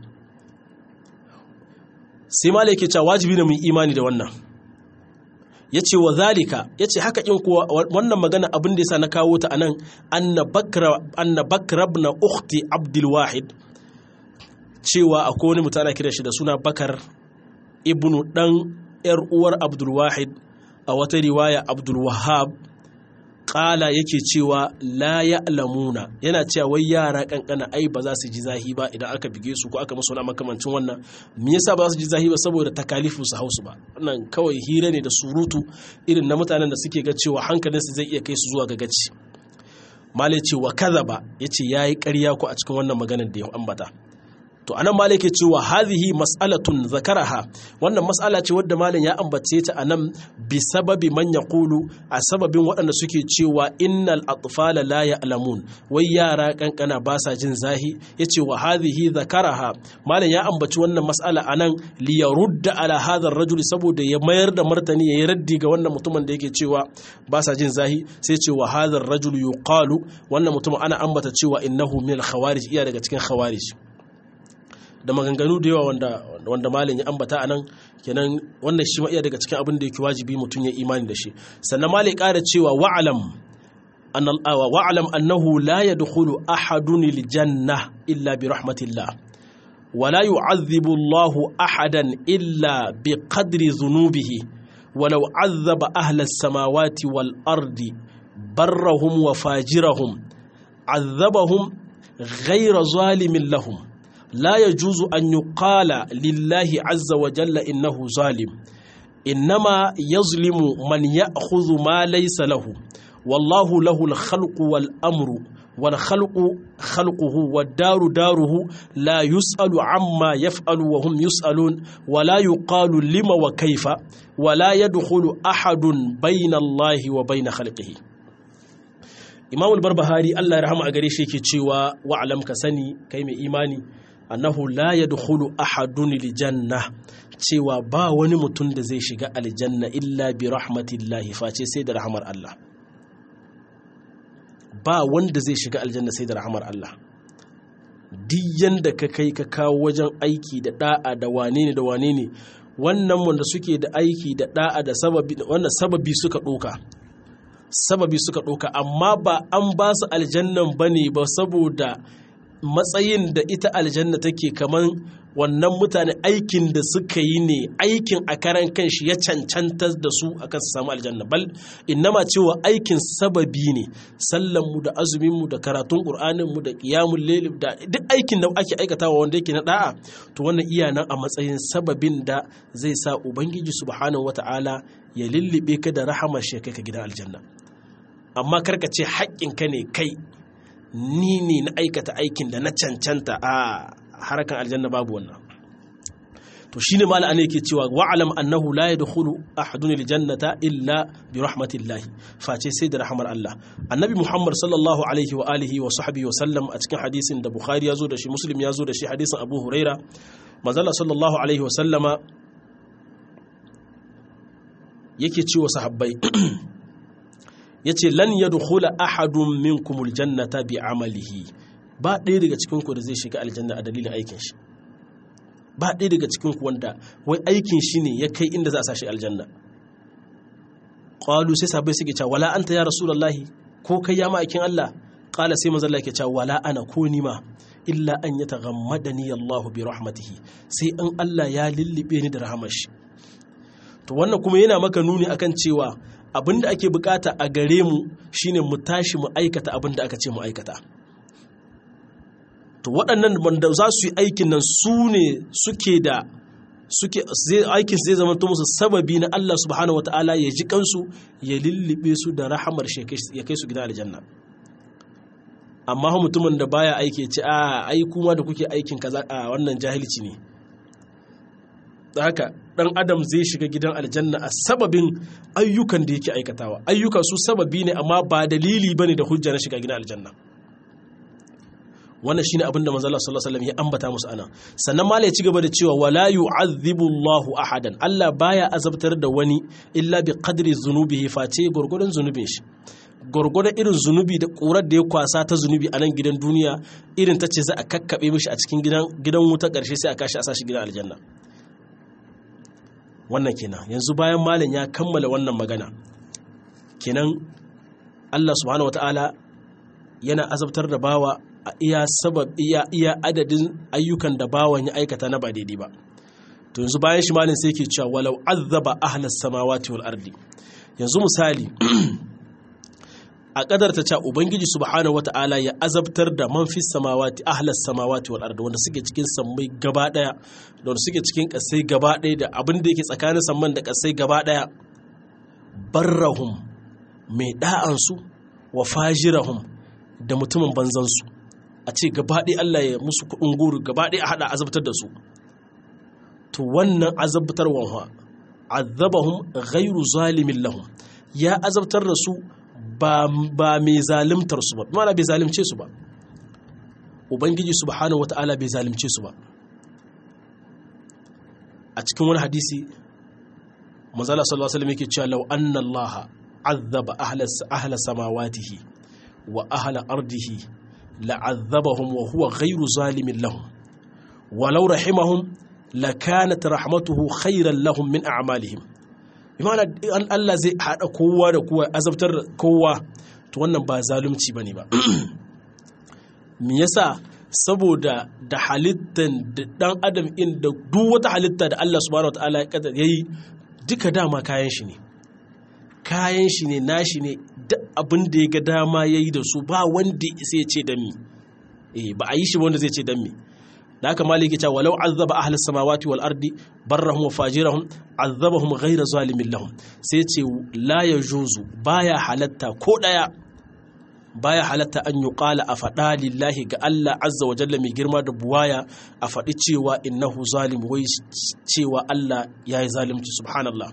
B: sai malai ke cewa wajibi ne mu imani da wannan ya ce wa zalika ya ce haka in kuwa wannan magana abin da ya sa na kawo ta anan anna bakra na ukhti abdul wahid cewa akwai wani mutane kira shi da suna bakar ibnu dan yar uwar abdul wahid a wata riwaya abdul wahab kala yake cewa la ya'lamuna yana cewa wai yara kankana ai ba za su ji zahi ba idan aka bige su ko aka musu wani makamancin wannan me yasa ba za su ji zahi ba saboda takalifu su hausu ba wannan kawai hira ne da surutu irin na mutanen da suke ga cewa hankalin su zai iya kai su zuwa ga gaci male ce wa kadhaba yace yayi ƙarya ko a cikin wannan maganar da ya ambata to anan malam yake cewa hadhihi mas'alatun zakaraha wannan mas'ala ce wadda malam ya ambace ta anan bi sababi man yaqulu a sababin waɗanda suke cewa innal atfala la ya'lamun wai yara kankana ba sa jin zahi yace wa hadhihi zakaraha malam ya ambaci wannan mas'ala anan li yarudda ala hadha ar-rajul saboda ya mayar da martani ya yi raddi ga wannan mutumin da yake cewa ba sa jin zahi sai ce wa hadha ar-rajul yuqalu wannan mutum ana ambata cewa innahu min al-khawarij iya daga cikin khawarij da maganganu da yawa wanda wanda malin ya ambata a nan kenan wannan shi ma iya daga cikin abin da yake wajibi mutum ya imani da shi sannan malai ƙara cewa wa'alam wa'alam annahu la yadkhulu ahadun aljanna illa bi rahmatillah ولا يعذب الله أحدا إلا بقدر ذنوبه ولو عذب أهل السماوات والأرض برهم وفاجرهم عذبهم غير ظالم لهم لا يجوز أن يقال لله عز وجل إنه ظالم إنما يظلم من يأخذ ما ليس له والله له الخلق والأمر wal khalqu khalquhu wad daru daruhu la yus'alu amma yaf'alu wa hum yus'alun wa la yuqalu lima wa kaifa wa la yadkhulu ahadun bayna Allah wa bayna khalqihi Imam al-Barbahari Allah ya rahama a gare shi yake cewa wa alam ka sani kai mai imani annahu la yadkhulu ahadun janna cewa ba wani mutum da zai shiga aljanna illa bi rahmatillahi face sai da rahmar Allah ba wanda zai shiga aljanna sai da rahmar Allah duk yanda ka kai ka kawo wajen aiki da da'a da wane ne da wane ne wannan wanda suke da aiki da da'a da sababi wannan sababi suka doka sababi suka doka amma ba an ba su aljannan bane ba saboda matsayin da ita aljanna take kaman wannan mutane aikin da suka yi ne aikin a karan kanshi ya cancanta da su akan su samu aljanna bal innama cewa aikin sababi ne sallanmu da azuminmu da karatun ƙur'aninmu da ƙiyamun layl da duk aikin da ake aikatawa wanda yake na da'a to wannan iya nan a matsayin sababin da zai sa ubangiji subhanahu wata'ala ya lullube ka da rahamar shi kai ka gidan aljanna amma karka ce haƙƙinka ne kai ni ne na aikata aikin da na cancanta a harakan aljanna babu wannan to shine mala ana yake cewa wa'alam annahu la yadkhulu ahadun aljannata illa bi rahmatillahi face sai da rahmar Allah annabi Muhammad sallallahu alaihi wa alihi wa sahbihi wa sallam a cikin hadisin da Bukhari ya zo da shi Muslim ya zo da shi hadisin Abu Huraira manzala sallallahu alaihi wa sallama yake cewa sahabbai yace lan yadkhula ahadun minkumul jannata bi amalihi ba ɗaya daga cikinku da zai shiga aljanna a dalilin aikin shi ba ɗaya daga cikinku wanda wai aikin shi ne ya kai inda za a sashi aljanna ƙwalu sai sabai suke cewa wala anta ya rasulullahi ko kai ya ma'aikin Allah ƙala sai manzon Allah ke cewa wala ana ko ni ma illa an ya taghammadani Allah bi rahmatihi sai an Allah ya lullube ni da rahamar shi to wannan kuma yana maka nuni akan cewa abinda ake bukata a gare mu shine mu tashi mu aikata abinda aka ce mu aikata to waɗannan wanda za su yi aikin nan su ne suke da suke aikin zai zama to musu sababi na Allah subhanahu wataala ya ji kansu ya lullube su da rahamar shi ya kai su gidan aljanna amma mutumin da baya aiki ce a ai kuma da kuke aikin kaza a wannan jahilci ne haka dan adam zai shiga gidan aljanna a sababin ayyukan da yake aikatawa ayyuka su sababi ne amma ba dalili bane da hujja na shiga gidan aljanna wannan shine abin da manzo Allah sallallahu alaihi wasallam ya ambata musu ana sannan mala ya ci gaba da cewa wala yu'adhibu Allahu ahadan Allah baya azabtar da wani illa bi qadri dhunubihi face gurgurdan zunubin shi gurgurdan irin zunubi da kurar da ya kwasa ta zunubi a nan gidan duniya irin ta ce za a kakkabe mishi a cikin gidan gidan wuta karshe sai a kashi a sashi gidan aljanna wannan kenan yanzu bayan malam ya kammala wannan magana kenan Allah subhanahu wataala yana azabtar da bawa a iya sabab iya iya adadin ayyukan da bawan ya aikata na ba daidai ba to yanzu bayan shi malin sai ke cewa walau azaba ahlas samawati wal ardi yanzu misali a kadar ta cewa ubangiji subhanahu wata'ala ya azabtar da man fi samawati ahlas samawati wal ardi wanda suke cikin sammai gaba daya da wanda suke cikin kasai gaba daya da abin da yake tsakanin samman da kasai gaba daya barrahum mai da'ansu wa fajirahum da mutumin banzansu a ce gabaɗe Allah ya musu kuɗin guru gabaɗe a haɗa azabtar da su to wannan azabtarwan ha azabahum ghairu zalimin lahum ya azabtar da su ba mai zalimtar su ba mana bai zalimce su ba ubangiji subhanahu wata'ala bai zalimce su ba a cikin wani hadisi manzala sallallahu alaihi wasallam yake cewa law anna allaha azaba ahla samawatihi wa ahla ardihi la'azzabahum wa huwa ghairu zalimin lahum walau rahimahum lakanat rahmatuhu khairan lahum min a'malihim bimana an Allah zai hada kowa da kowa azabtar kowa to wannan ba zalunci bane ba me yasa saboda da halittan da dan adam in da duk wata halitta da Allah subhanahu wataala ya yi duka dama kayan shi ne kayan shi ne nashi ne duk abin da ya ga dama ya yi da su ba wanda sai ce dan mi eh ba a yi shi wanda zai ce dan mi da haka maliki ta walau azaba ahli samawati wal ardi barrahum wa fajirahum azabahum ghayra zalimin lahum sai ce la yajuzu baya halatta ko daya baya halatta an yi ƙala a faɗa lillahi ga Allah azza wa jalla mai girma da buwaya a faɗi cewa innahu zalim wai cewa Allah ya yi zalimci subhanallah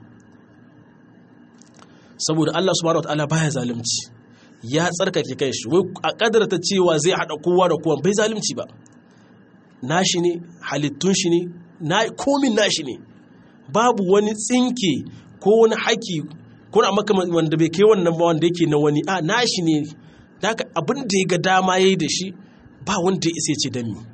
B: saboda Allah subhanahu wa ta'ala baya zalimci ya tsarkake kai shi wai a kadarta cewa zai haɗa kowa da kowa bai zalimci ba nashi ne halittun shi ne na komin nashi ne babu wani tsinke ko wani haki ko na maka wanda bai kai wannan ba wanda yake na wani a nashi ne daga abin da ya ga dama yayi da shi ba wanda ya isa ce dan mi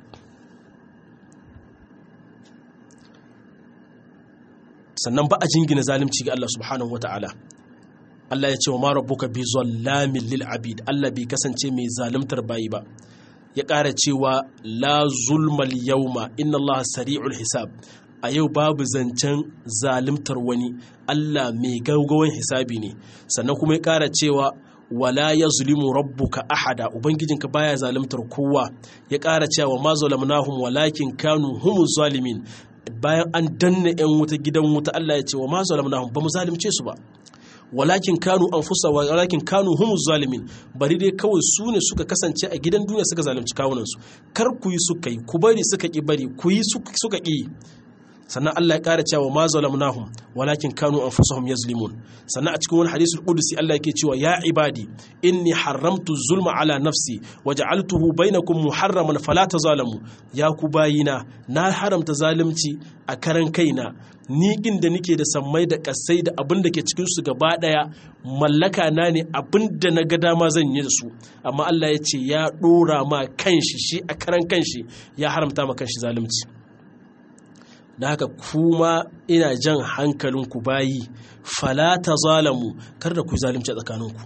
B: sannan ba a jingina zalunci ga Allah subhanahu wataala Allah ya ce wa ma rabbuka bi zallamin lil abid Allah bai kasance mai zaluntar bayi ba ya ƙara cewa la zulmal yauma inna Allah sari'ul hisab a yau babu zancen zalimtar wani Allah mai gaugawan hisabi ne sannan kuma ya ƙara cewa wala ya zulimu rabbuka ahada ubangijinka baya zalimtar kowa ya ƙara cewa ma zalamnahum walakin kanu humuz zalimin bayan an danna yan wuta gidan wuta Allah ya ce wa ma zalamnahum ba mu zalimce su ba walakin kanu anfusa walakin kanu humuz zalimin bari dai kawai su ne suka kasance a gidan duniya suka zalunci kawunansu kar ku yi suka yi ku bari suka ki bari ku yi suka ki sannan Allah ya ƙara cewa ma zalamnahum walakin kanu anfusahum yazlimun sannan a cikin wani hadisul qudsi Allah yake cewa ya ibadi inni haramtu zulma ala nafsi waja'altuhu bainakum muharraman fala tazalamu ya ku bayina na haramta zalunci a karan kaina ni kin da nike da sammai da kasai da abin da ke cikin su gaba daya mallaka na ne abin da na ga dama zan yi da su amma Allah ya ce ya dora ma kanshi shi a karan kanshi ya haramta ma kanshi zalunci da haka kuma ina jan hankalinku bayi fala ta zalamu kar da ku yi zalimci a tsakaninku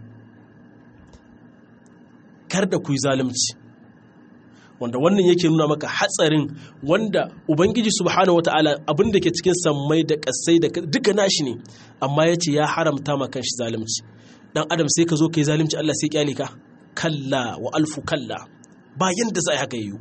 B: kar da ku yi zalimci wanda wannan yake nuna maka hatsarin wanda ubangiji subhanahu wata'ala abin da ke cikin sammai da kasai da duka nashi ne amma ya ce ya haramta ma kanshi zalimci dan adam sai ka zo ka yi zalimci Allah sai kyale ka kalla wa alfu kalla ba yanda za a haka yiwu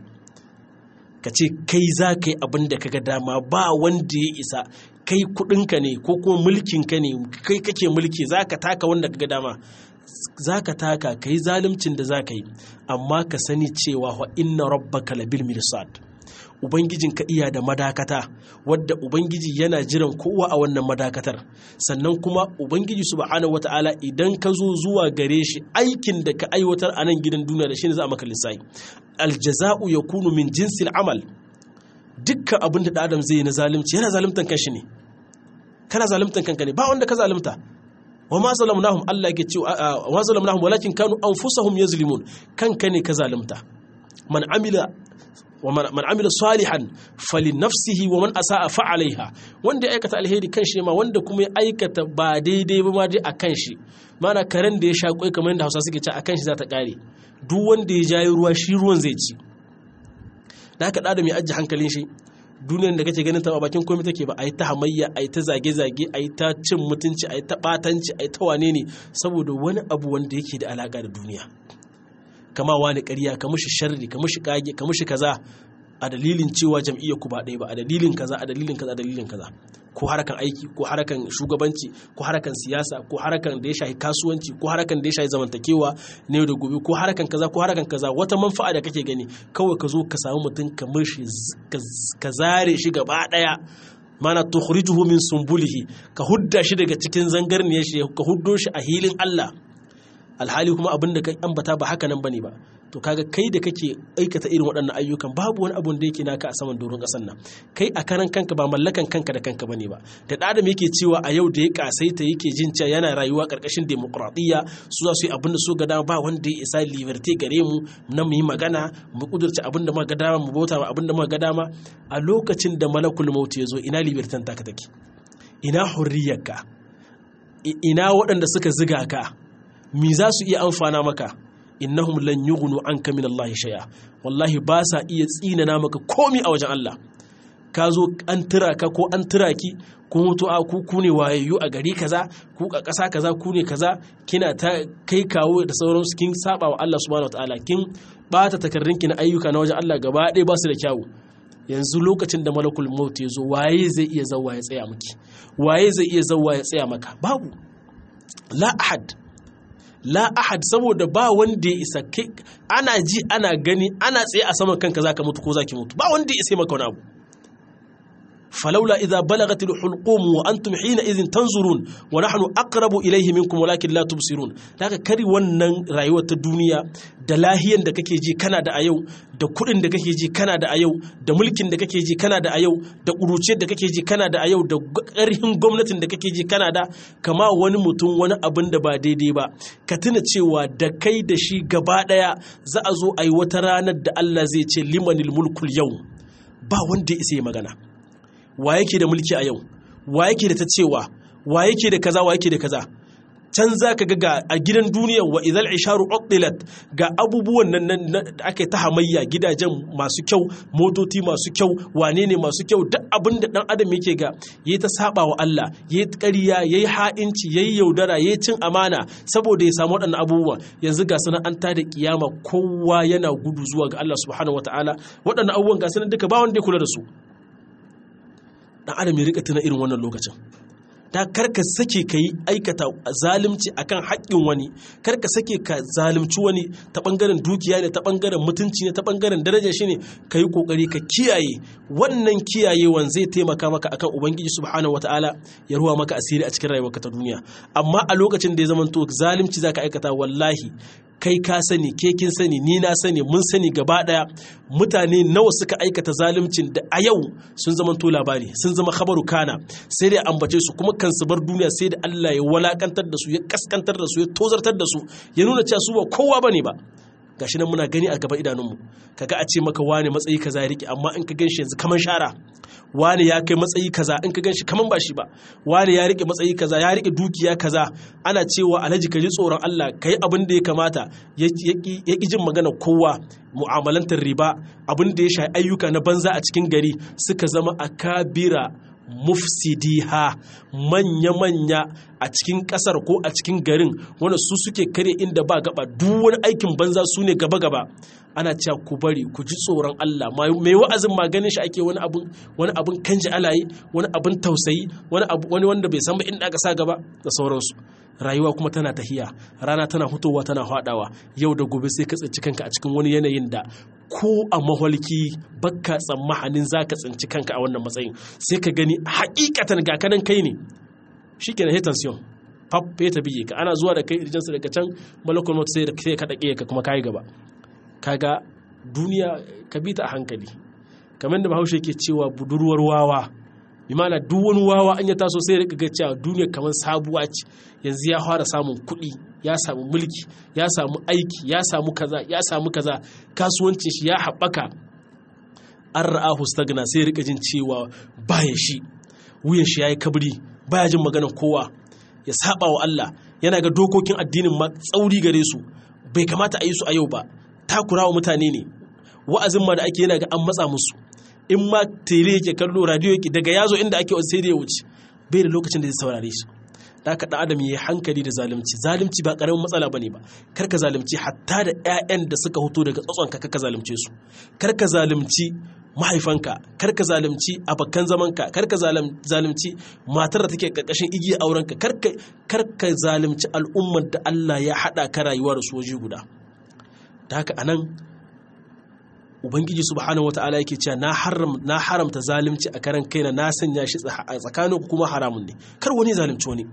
B: ka ce kai za ka yi abin da ka ga dama ba wanda ya isa kai kudinka ne ko kuma mulkinka ne kai kake mulki za ka taka wanda ka ga dama za ka taka ka yi zalimcin da za ka yi amma ka sani cewa wa inna rabbaka labil mirsad ubangijin ka iya da madakata wadda ubangiji yana jiran kowa a wannan madakatar sannan kuma ubangiji subhanahu wata'ala idan ka zo zuwa gare shi aikin da ka aiwatar a nan gidan duniya da shi ne za a maka lissafi aljaza'u yakunu min jinsil amal dukkan abin da adam zai yi na zalimci yana zalimtan kanshi ne kana zalimtan kanka ne ba wanda ka zalimta wa ma zalamnahum Allah yake cewa wa zalamnahum walakin kanu anfusahum yazlimun kanka ne ka zalimta man amila man amila salihan fali nafsihi wa man asa'a fa alaiha wanda ya aikata alheri kan shi ma wanda kuma ya aikata ba daidai ba ma dai a kan shi mana karen da ya sha kwai kamar yadda Hausa suke ce a kan shi za ta kare duk wanda ya jayi ruwa shi ruwan zai ci da haka da mai ajiye hankalin shi duniyar da kake ganin ta ba bakin komai take ba a yi ta hamayya a yi ta zage-zage a yi ta cin mutunci a yi ta batanci a yi ta wane ne saboda wani abu wanda yake da alaka da duniya kama wani ƙarya ka mushi sharri ka mushi kage ka mushi kaza a dalilin cewa jam'iyyar ku ba ɗaya ba a dalilin kaza a dalilin kaza a dalilin kaza ko harakan aiki ko harakan shugabanci ko harakan siyasa ko harakan da ya shafi kasuwanci ko harakan da ya shafi zamantakewa ne da gobe ko harakan kaza ko harakan kaza wata manfa'a da kake gani kawai ka zo ka samu mutum ka mushi ka zare shi gaba ɗaya mana tukhrijuhu min sumbulihi ka hudda shi daga cikin zangarniyar shi ka huddo shi a hilin Allah alhali kuma abin da ka ambata ba haka nan bane ba to kaga kai da kake aikata irin waɗannan ayyukan babu wani abun da yake naka a saman doron ƙasar nan kai a karan kanka ba mallakan kanka da kanka bane ba da adam yake cewa a yau da ya kasaita yake jin cewa yana rayuwa ƙarƙashin demokradiyya su za su yi abin da su ga dama ba wanda ya isa liberty gare mu na mu yi magana mu kudurce abin da muka ga dama mu bauta abin da muka ga dama a lokacin da malakul maut ya zo ina libertan taka take ina hurriyarka ina waɗanda suka ziga ka mi za su iya amfana maka innahum lan yughnu anka min Allah shay'a wallahi ba sa iya tsinana maka komi a wajen Allah ka zo an tura ka ko an tura ki ko mutu a ku ku ne wayayyu a gari kaza ku a ƙasa kaza ku ne kaza kina ta kai kawo da sauransu kin saba wa Allah subhanahu wataala kin bata takardunki na ayyuka na wajen Allah gaba ɗaya ba su da kyawu yanzu lokacin da malakul maut ya zo waye zai iya zawwa ya tsaya miki waye zai iya zawwa ya tsaya maka babu la ahad la ahad saboda ba wanda ya isa kai ana ji ana gani ana tsaye a saman kanka zaka mutu ko zaki mutu ba wanda ya isa maka wani abu falaula idza balagat alhulqum wa antum hina idhin tanzurun wa nahnu aqrabu ilayhi minkum walakin la tubsirun daga kari wannan rayuwar ta duniya da lahiyan da kake ji kana da a yau da kudin da kake ji kana da a yau da mulkin da kake ji kana da a yau da kuruciyar da kake ji kana da a yau da ƙarhin gwamnatin da kake ji kana da kama wani mutum wani abin da ba daidai ba ka tuna cewa da kai da shi gaba daya za a zo a yi wata ranar da Allah zai ce limanil mulkul yau ba wanda ya isa ya magana wa yake da mulki a yau wa yake da ta cewa wa yake da kaza wa yake da kaza can za ka ga a gidan duniya wa idal isharu uqdilat ga abubuwan nan da aka ta hamayya gidajen masu kyau motoci masu kyau wane ne masu kyau duk abin da dan adam yake ga yayi ta saba wa Allah yayi ƙarya yayi ha'inci yayi yaudara yayi cin amana saboda ya samu waɗannan abubuwa yanzu ga sana'anta da kiyama kowa yana gudu zuwa ga Allah subhanahu wataala waɗannan abubuwan ga sanan duka ba wanda ya kula da su dan adam ya rika tuna irin wannan lokacin da karka sake ka yi aikata zalimci akan haƙƙin wani karka sake ka zalimci wani ta ɓangaren dukiya ne ta ɓangaren mutunci ne ta ɓangaren daraja shi ne ka yi ƙoƙari ka kiyaye wannan kiyayewan zai taimaka maka akan ubangiji subhanahu wataala ya ruwa maka asiri a cikin rayuwarka ta duniya amma a lokacin da ya zama to zalimci zaka aikata wallahi kai ka sani ke kin sani ni na sani mun sani gaba daya mutane nawa suka aikata zaluncin da a yau sun zama to labari sun zama khabaru kana sai dai ambace su kuma kan su bar duniya sai da Allah ya walakantar da su ya kaskantar da su ya tozartar da su ya nuna cewa su ba kowa bane ba gashi nan muna gani a gaban idanunmu kaga a ce maka wane matsayi kaza ya rike amma in ka ganshi yanzu kaman shara wane ya kai matsayi kaza in ka ganshi kaman ba shi ba wane ya rike matsayi kaza ya rike dukiya kaza ana cewa alhaji ka ji tsoron Allah kai abin da ya kamata ya ki jin magana kowa mu'amalantar riba abin da ya shafi ayyuka na banza a cikin gari suka zama akabira mufsidiha manya-manya a cikin kasar ko a cikin garin wanda su suke kare inda ba gaba duk wani aikin banza su ne gaba-gaba ana cewa ku bari ku ji tsoron Allah mai wa'azin maganin shi ake wani abun wani abun kanji alaye wani abun tausayi wani abu wani wanda bai san ba inda aka sa gaba da sauransu rayuwa kuma tana tahiya rana tana hutowa tana hadawa yau da gobe sai ka tsinci kanka a cikin wani yanayin da ko a maholki bakka tsammanin za ka tsinci kanka a wannan matsayin sai ka gani hakikatan ga kanan kai ne shi ke na hetansiyon pap ya ta biye ka ana zuwa da kai irjansu daga can malakul mutu sai ka daƙe ka kuma kayi gaba kaga duniya ka bi ta a hankali kamar da bahaushe ke cewa budurwar wawa imana duk wani wawa an ya taso sai rika ga cewa duniya kamar sabuwa ce yanzu ya fara samun kuɗi ya samu mulki ya samu aiki ya samu kaza ya samu kaza kasuwancin shi ya haɓaka an ra'ahu stagna sai rika jin cewa baya shi wuyan shi yayi kabri baya jin maganar kowa ya saba wa Allah yana ga dokokin addinin ma tsauri gare su bai kamata a yi su a yau ba takurawa mutane ne wa'azin ma da ake yana ga an matsa musu in ma tele yake kallo radio yake daga yazo inda ake sai da ya wuce bai da lokacin da zai saurare shi da haka dan adam yayi hankali da zalunci zalunci ba karamin matsala bane ba kar ka zalunci hatta da ƴaƴan da suka hoto daga tsatson ka ka zalunce su kar ka zalunci mahaifanka kar ka zalunci abakan zamanka kar ka zalunci matar da take karkashin igiya aurenka kar ka zalunci al'ummar da Allah ya hada ka rayuwa da su waje guda da haka anan ubangiji subhanahu wata'ala yake cewa na haram na haramta zalunci a karan kaina na sanya shi a tsakanin kuma haramun ne kar wani zalunci wani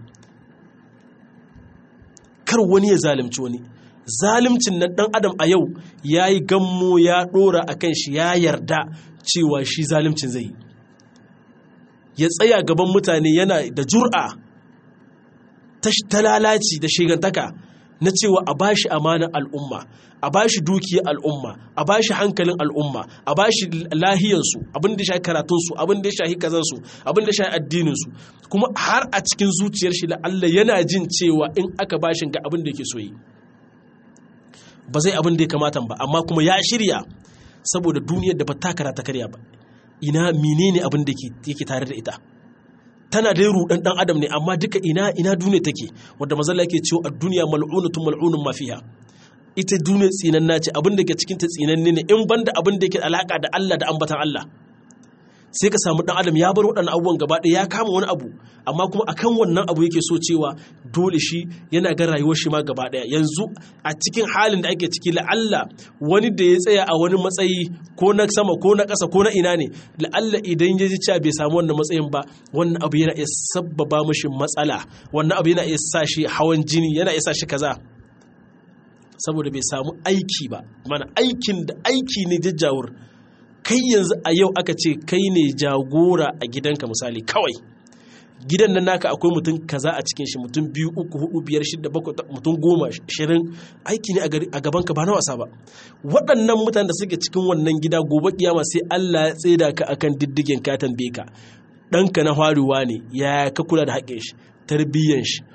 B: kar wani ya zalunci wani zalimcin nan dan adam a yau yayi gammo ya dora akan shi ya yarda cewa shi zalimcin zai ya tsaya gaban mutane yana da jur'a ta lalaci da shigantaka na cewa a bashi amanar al'umma a bashi dukiyar al'umma a bashi hankalin al'umma a bashi lahiyarsu abin da shahi karatunsu abin da shahi kazansu abin da shahi addininsu kuma har a cikin zuciyar shi Allah yana jin cewa in aka bashin ga abin da yake so yi ba zai abin da ya kamata ba amma kuma ya shirya saboda duniyar da ba ta karata karya ba ina menene abin da yake tare da ita tana dai rudan dan adam ne amma duka ina ina duniya take wanda mazalla yake cewa ad-dunya mal'unatun mal'unun ma fiha ita duniya tsinanna ce abin da ke cikin ta tsinanne ne in banda abin da yake alaka da Allah da ambatan Allah sai ka samu dan adam ya bar waɗannan abubuwan gaba ɗaya ya kama wani abu amma kuma akan wannan abu yake so cewa dole shi yana ga rayuwar shi ma gaba ɗaya yanzu a cikin halin da ake ciki la'alla wani da ya tsaya a wani matsayi ko na sama ko na ƙasa ko na ina ne la'alla idan ya ji cewa bai samu wannan matsayin ba wannan abu yana iya sabbaba mishi matsala wannan abu yana iya sa shi hawan jini yana iya sa shi kaza saboda bai samu aiki ba mana aikin da aiki ne jajjawur kai yanzu a yau aka ce kai ne jagora a gidanka misali kawai gidan nan naka akwai mutum kaza a cikin shi mutum biyu uku hudu biyar shida bakwai mutum goma shirin aiki ne a gabanka ba na wasa ba waɗannan mutanen da suke cikin wannan gida gobe kiyama sai Allah ya tseda ka akan diddigen ka tambaye ka ɗanka na faruwa ne ya ka kula da haƙƙin shi tarbiyyan shi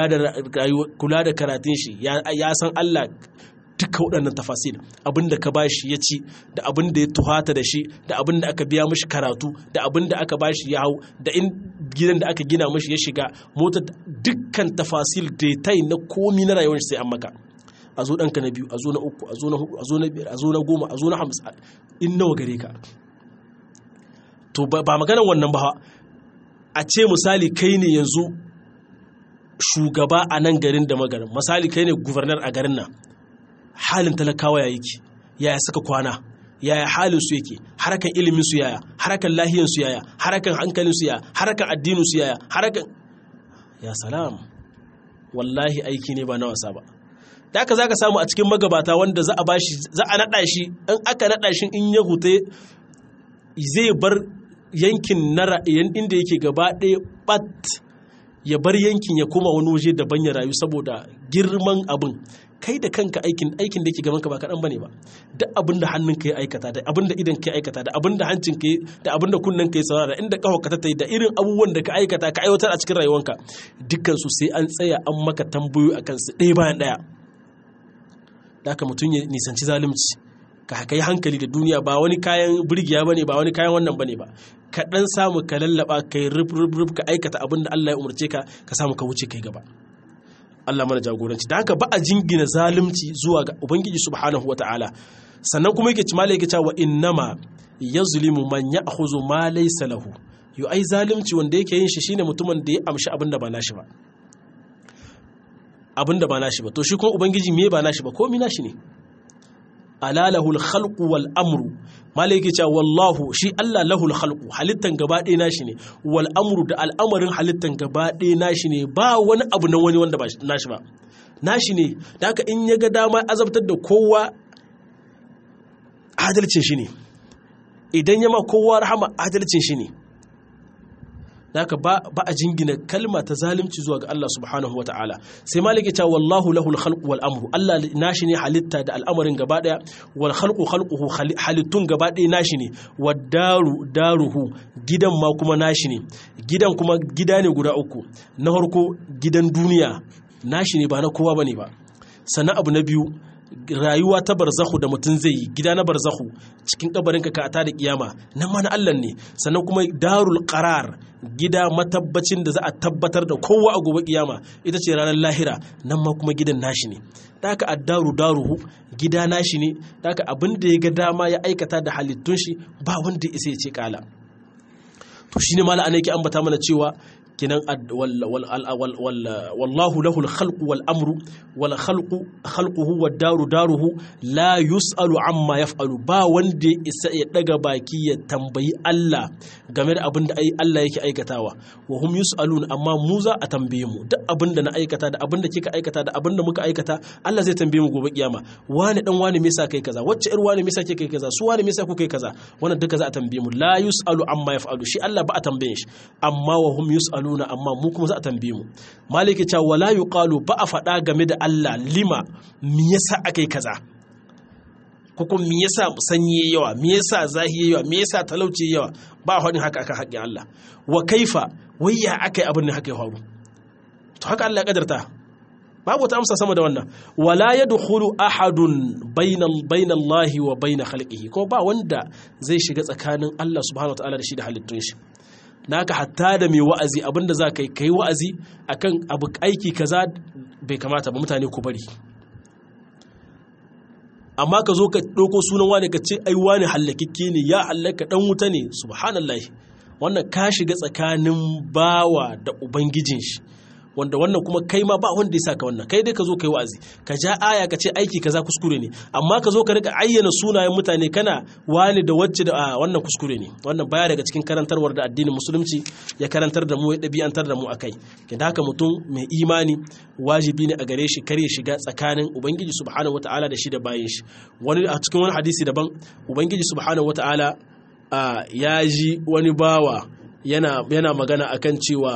B: kula da karatun shi ya san Allah duka waɗannan tafasil abinda ka bashi ya ci da abin da ya tuhata da shi da abin da aka biya mashi karatu da abin da aka bashi ya hau da in gidan da aka gina mashi ya shiga motar dukkan tafasil detail na komi na rayuwar sai an maka a zo ɗanka na biyu a zo na uku a zo na hudu a zo na biyar a zo na goma a zo na hamsin in nawa gare ka to ba maganar wannan ba a ce misali kai ne yanzu shugaba a nan garin da magarin misali kai ne gubernar a garin nan halin talakawa ya yake yaya suka kwana yaya halin su yake harakan ilimin su yaya harakan lahiyan su yaya harakan hankalin su yaya harakan addinin su yaya harakan ya salam wallahi aiki ne ba na wasa ba da aka zaka samu a cikin magabata wanda za a bashi za a nada shi in aka nada shi in ya hute zai bar yankin nara inda yake gaba ɗaya bat ya bar yankin ya koma wani waje daban ya rayu saboda girman abin kai da kanka aikin aikin da yake gaban ka ba kaɗan bane ba duk abin da hannun ka ya aikata da abin da idan ka ya aikata da abin da hancin ka da abin da kunnen ka ya saurara inda kafa ka ta yi da irin abubuwan da ka aikata ka aiwatar a cikin rayuwanka dukkan su sai an tsaya an maka tambayoyi akan su ɗaya bayan ɗaya da haka mutum ya nisanci zalunci ka kai hankali da duniya ba wani kayan burgiya bane ba wani kayan wannan bane ba ka dan samu ka lallaba kai rub rub rub ka aikata abin da Allah ya umarce ka ka samu ka wuce kai gaba Allah mana jagoranci da haka ba a jingina zalunci zuwa ga ubangiji subhanahu wataala sannan kuma yake cimala yake cewa innama yazlimu man ya'khudhu ma laysa lahu yo ai zalunci wanda yake yin shi shine mutumin da ya amshi abin da ba nashi ba abin da ba nashi ba to shi kuma ubangiji me ba nashi ba komai nashi ne ala lahul khalqu wal amru malaki cewa wallahu shi Allah lahul khalqu halittan gaba ɗaya nashi ne wal amru da al'amarin halittan gaba ɗaya nashi ne ba wani abu na wani wanda ba nashi ba nashi ne da haka in ya ga dama azabtar da kowa adalcin shi ne idan ya ma kowa rahama adalcin shi ne da haka ba a jingina kalma ta zalimci zuwa ga Allah subhanahu wa ta'ala sai maliki ta wallahu lahul khalqu wal amru Allah nashi ne halitta da al'amarin gaba daya wal khalqu khalquhu halittun gaba daya nashi ne wad daru daruhu gidan ma kuma nashi ne gidan kuma gida ne guda uku na farko gidan duniya nashi ne ba na kowa bane ba sannan abu na biyu rayuwa ta barzahu da mutum zai yi gida na barzahu cikin kabarin ka ta da kiyama nan ma na Allah ne sannan kuma darul qarar gida matabbacin da za a tabbatar da kowa a gobe kiyama ita ce ranar lahira nan ma kuma gidan nashi ne da haka addaru daruhu gida nashi ne da haka abin da ya ga dama ya aikata da halittun shi ba wanda ya isa ya ce kala to shine mala ana yake ambata mana cewa kinan wallahu lahul khalqu wal amru wal khalqu khalquhu wad daru daruhu la yusalu amma yaf'alu ba wanda ya isa ya daga baki ya tambayi Allah game da abin da ai Allah yake aikatawa wa hum yusalun amma mu za a tambaye mu duk abin da na aikata da abin da kika aikata da abin da muka aikata Allah zai tambaye mu gobe kiyama wani dan wani me yasa kai kaza wacce ir wani me yasa kai kaza su wani me yasa ku kai kaza wannan duka za a tambaye mu la yusalu amma yaf'alu shi Allah ba a tambaye shi amma wa hum yusaluna amma mu kuma za a tambaye mu maliki cewa wala yuqalu ba a faɗa game da Allah lima me yasa akai kaza ko kuma me yasa sanyi yawa me yasa zahi yawa me yasa talauci yawa ba a faɗin haka akan haƙƙin Allah wa kaifa wai ya akai abin ne haka ya faru to haka Allah ya kadarta babu ta amsa sama da wannan wala yadkhulu ahadun bainal bainallahi wa bain khalqihi ko ba wanda zai shiga tsakanin Allah subhanahu wataala da shi da halittun shi naka hatta da mai wa'azi abinda za ka yi ka yi wa'azi akan abu aiki kaza bai kamata ba mutane ku bari amma ka zo ka ɗauko sunan wani ka ce ai wani hallakikke ne ya hallaka ɗan wuta ne subhanallah wannan ka shiga tsakanin bawa da ubangijin shi wanda wannan kuma kai ma ba wanda ya saka wannan kai dai ka zo kai wa'azi ka ja aya ka ce aiki kaza kuskure ne amma ka zo ka rika ayyana sunayen mutane kana wani da wacce da wannan kuskure ne wannan baya daga cikin karantarwar da addinin musulunci ya karantar da mu ya ɗabi'antar da mu akai da haka mutum mai imani wajibi ne a gare shi kare shiga tsakanin ubangiji subhanahu wataala da shi da bayin shi wani a cikin wani hadisi daban ubangiji subhanahu wataala ya ji wani bawa yana yana magana akan cewa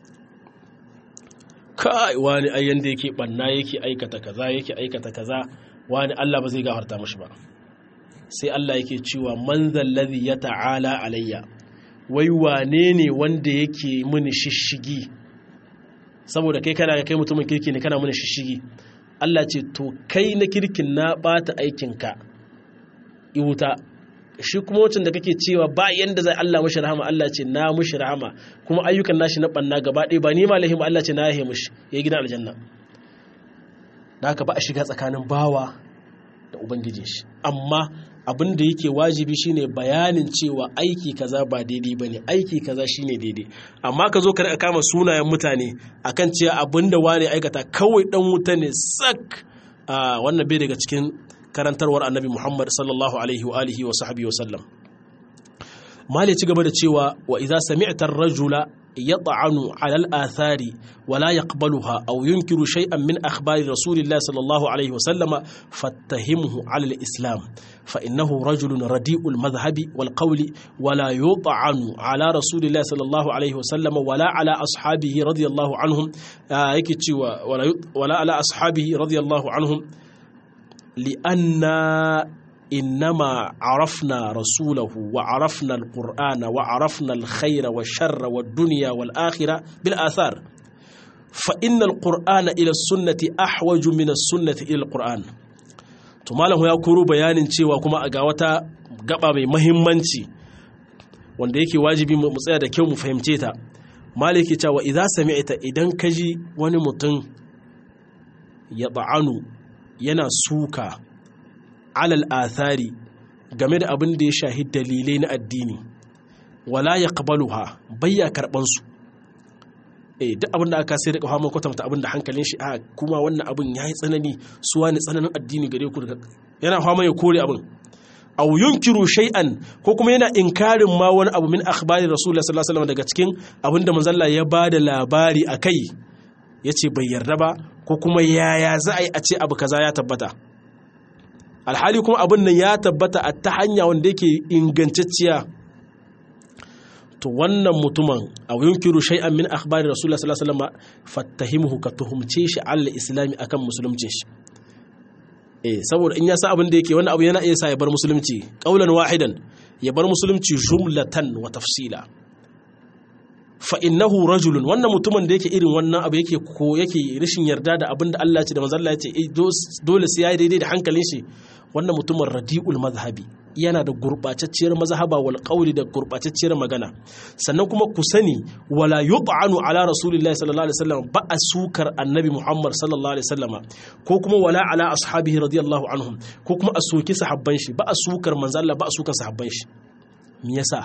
B: kai wani ai yanda yake banna yake aikata kaza yake aikata kaza wani Allah ba zai gafarta mashi ba sai Allah yake cewa man zallazi ya ta'ala alayya wai wane ne wanda yake mini shishigi saboda kai kana kai mutumin kirki ne kana mini shishigi Allah ce to kai na kirkin na bata aikinka iwuta shi kuma wacin da kake cewa ba yanda zai Allah mushi rahama Allah ce na mushi rahama kuma ayyukan nashi na banna gaba ɗaya ba ni ma lahimu Allah ce na yahe mushi ya gidan aljanna da haka ba a shiga tsakanin bawa da ubangijin shi amma abin da yake wajibi shine bayanin cewa aiki kaza ba daidai bane aiki kaza shine daidai amma ka zo ka rika kama sunayen mutane akan cewa abin da wani aikata kawai dan wuta ne sak wannan bai daga cikin karantarwar annabi Muhammad sallallahu alaihi wa alihi wa sahbihi wa sallam mali ci gaba da cewa wa idza sami'ta ar-rajula yat'anu 'ala al-athari wa la yaqbaluha aw yunkiru shay'an min akhbari rasulillahi sallallahu alaihi wa sallama fattahimhu 'ala al-islam fa innahu rajulun radi'ul madhhabi wal qawli wa la yut'anu 'ala rasulillahi sallallahu alaihi wa sallama wa la 'ala ashabihi radiyallahu anhum yake cewa wa la 'ala ashabihi radiyallahu anhum لأن إنما عرفنا رسوله وعرفنا القرآن وعرفنا الخير والشر والدنيا والآخرة بالآثار فإن القرآن إلى السنة أحوج من السنة إلى القرآن tumalahu ya koro bayanin cewa kuma a ga wata gaba mai mahimmanci wanda yake wajibi mu tsaya da kyau mu fahimce ta maliki cewa idza sami'ta idan kaji wani mutum ya ba'anu yana suka alal athari game da abin da ya shahi dalilai na addini wala ya qabaluha bayya karban su eh duk abin da aka sai da kawo kwatanta abin da hankalin shi a kuma wannan abin yayi tsanani suwa ne tsananin addini gare ku yana fama ya kore abin aw yunkiru shay'an ko kuma yana inkarin ma wani abu min akhbari rasulullahi sallallahu alaihi wasallam daga cikin abin da manzon ya bada labari akai yace bai yarda ba ko kuma yaya za a yi a ce abu kaza ya tabbata alhali kuma abin nan ya tabbata a ta hanya wanda yake ingantacciya to wannan mutumin a yunkiru shay'an min akhbari rasulullah sallallahu alaihi wasallam fattahimuhu ka tuhumce shi alal islami akan musulunci shi eh saboda in ya sa abin da yake wannan abu yana iya sa ya bar musulunci qaulan wahidan ya bar musulunci jumlatan wa tafsila fa innahu rajulun wannan mutumin da yake irin wannan abu yake ko yake rashin yarda da abin da Allah ya ce da manzo Allah ya ce dole sai yayi daidai da hankalin shi wannan mutumin radiul mazhabi yana da gurbatacciyar mazhaba wal qawli da gurbatacciyar magana sannan kuma ku sani wala yut'anu ala rasulillahi sallallahu alaihi wasallam ba a sukar annabi Muhammad sallallahu alaihi wasallama ko kuma wala ala ashabihi radiyallahu anhum ko kuma a soki sahabban shi ba a sukar manzo Allah ba a sukar sahabban shi me yasa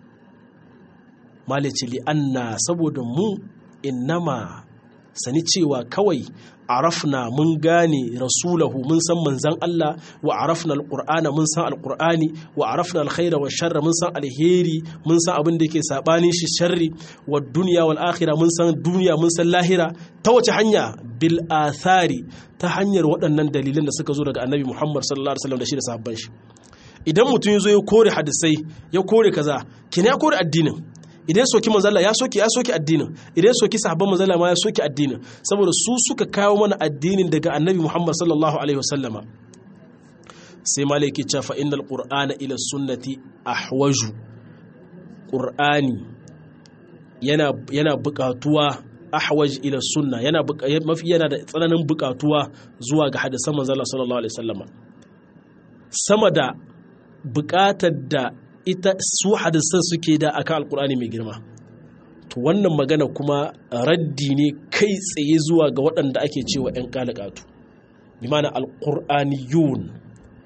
B: malici li'anna saboda mu innama sani cewa kawai arafna mun gane rasulahu mun san manzan Allah wa arafna alqur'ana mun san alqur'ani wa arafna alkhaira wa sharra mun san alheri mun san abin da yake sabanin shi sharri wa dunya wal akhirah mun san duniya mun san lahira ta wace hanya bil athari ta hanyar waɗannan dalilan da suka zo daga annabi Muhammad sallallahu alaihi wasallam da shi da sahabban shi idan mutum ya zo ya kore hadisai ya kore kaza kina ya kore addinin idan ya soki manzala ya soki ya soki addinin idan ya soki sahabban manzala ma ya soki addinin saboda su suka kawo mana addinin daga annabi Muhammad sallallahu alaihi wasallama sai malaki ce fa innal qur'ana ila sunnati ahwaju qur'ani yana yana buƙatuwa ahwaj ila sunna yana mafi yana da tsananin buƙatuwa zuwa ga hadisan manzala sallallahu alaihi wasallama sama da buƙatar da ita su hadisan suke da akan alkur'ani mai girma to wannan magana kuma raddi ne kai tsaye zuwa ga waɗanda ake cewa 'yan kalakatu bi mana alkur'aniyun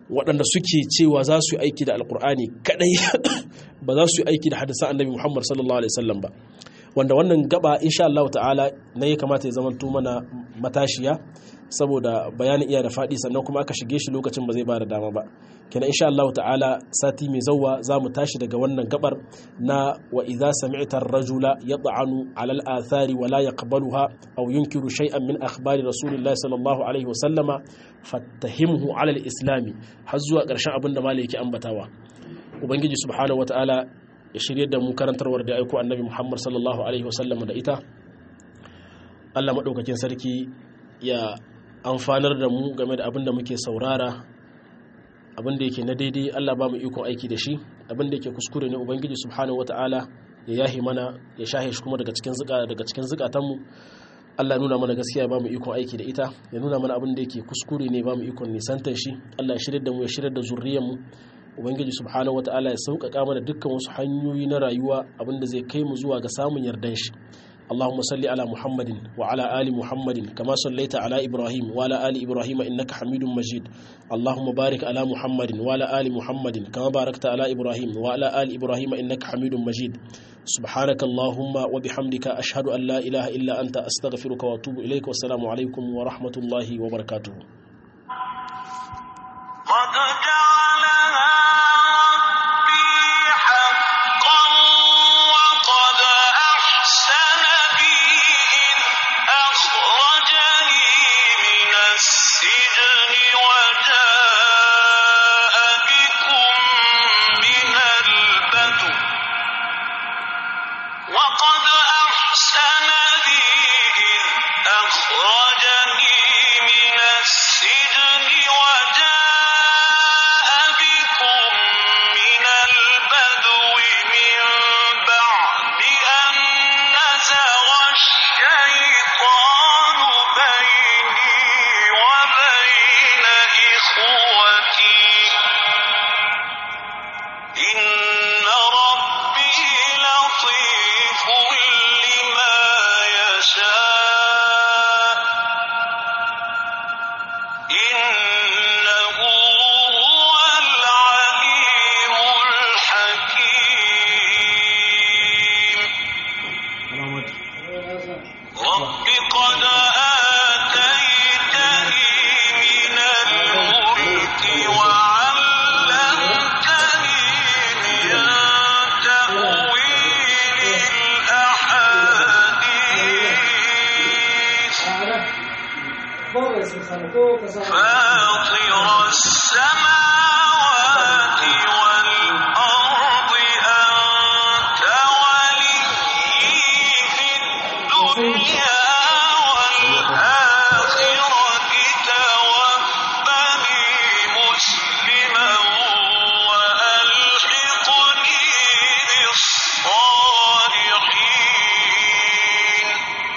B: waɗanda suke cewa za su yi aiki da alkur'ani kadai ba za su yi aiki da hadisan annabi muhammad sallallahu alaihi wasallam ba wanda wannan gaba insha Allah ta'ala na ya kamata ya zama mana matashiya saboda bayanin iya da faɗi sannan kuma aka shige shi lokacin ba zai ba da dama ba kenan insha Allah ta'ala sati mai zauwa za mu tashi daga wannan gabar na wa idza sami'ta ar-rajula yat'anu 'ala al-athari wa la yaqbaluha aw yunkiru shay'an min akhbari rasulillahi sallallahu alaihi wa sallama fattahimhu 'ala al-islami har zuwa ƙarshen abin da malai yake ambatawa ubangiji subhanahu wata'ala ya shirye da mu karantarwar da aiko annabi Muhammad sallallahu alaihi wa sallama da ita Allah madaukakin sarki ya amfanar da mu game da abin da muke saurara abin da yake na daidai Allah ba mu ikon aiki da shi abin da yake kuskure ne ubangiji subhanahu wataala ya yahi mana ya shahe shi kuma daga cikin zuka daga cikin zukatanmu Allah nuna mana gaskiya ba mu ikon aiki da ita ya nuna mana abin da yake kuskure ne ba mu ikon nisantar shi Allah ya shirya da mu ya shirya da zurriyar mu ubangiji subhanahu wataala ya sauƙaƙa mana dukkan wasu hanyoyi na rayuwa abin da zai kai mu zuwa ga samun yardan shi اللهم صل على محمد وعلى آل محمد كما صليت على إبراهيم وعلى آل إبراهيم إنك حميد مجيد اللهم بارك على محمد وعلى آل محمد كما باركت على إبراهيم وعلى آل إبراهيم إنك حميد مجيد سبحانك اللهم وبحمدك أشهد أن لا إله إلا أنت أستغفرك وأتوب إليك والسلام عليكم ورحمة الله وبركاته
A: قد جعلها ربي حقا وقد أحسن بي إذ أخرجني من السجن وجاء بكم من البدو وقد أحسن بي إذ أخرجني من السجن وجاء بكم من البدو من بعد أن نزغ الشيطان بيني وبين إخوتي إن ربي لطيف لما يشاء إنه هو العليم الحكيم رب قد آتيتني من الملك وعلمتني من تأويل الأحاديث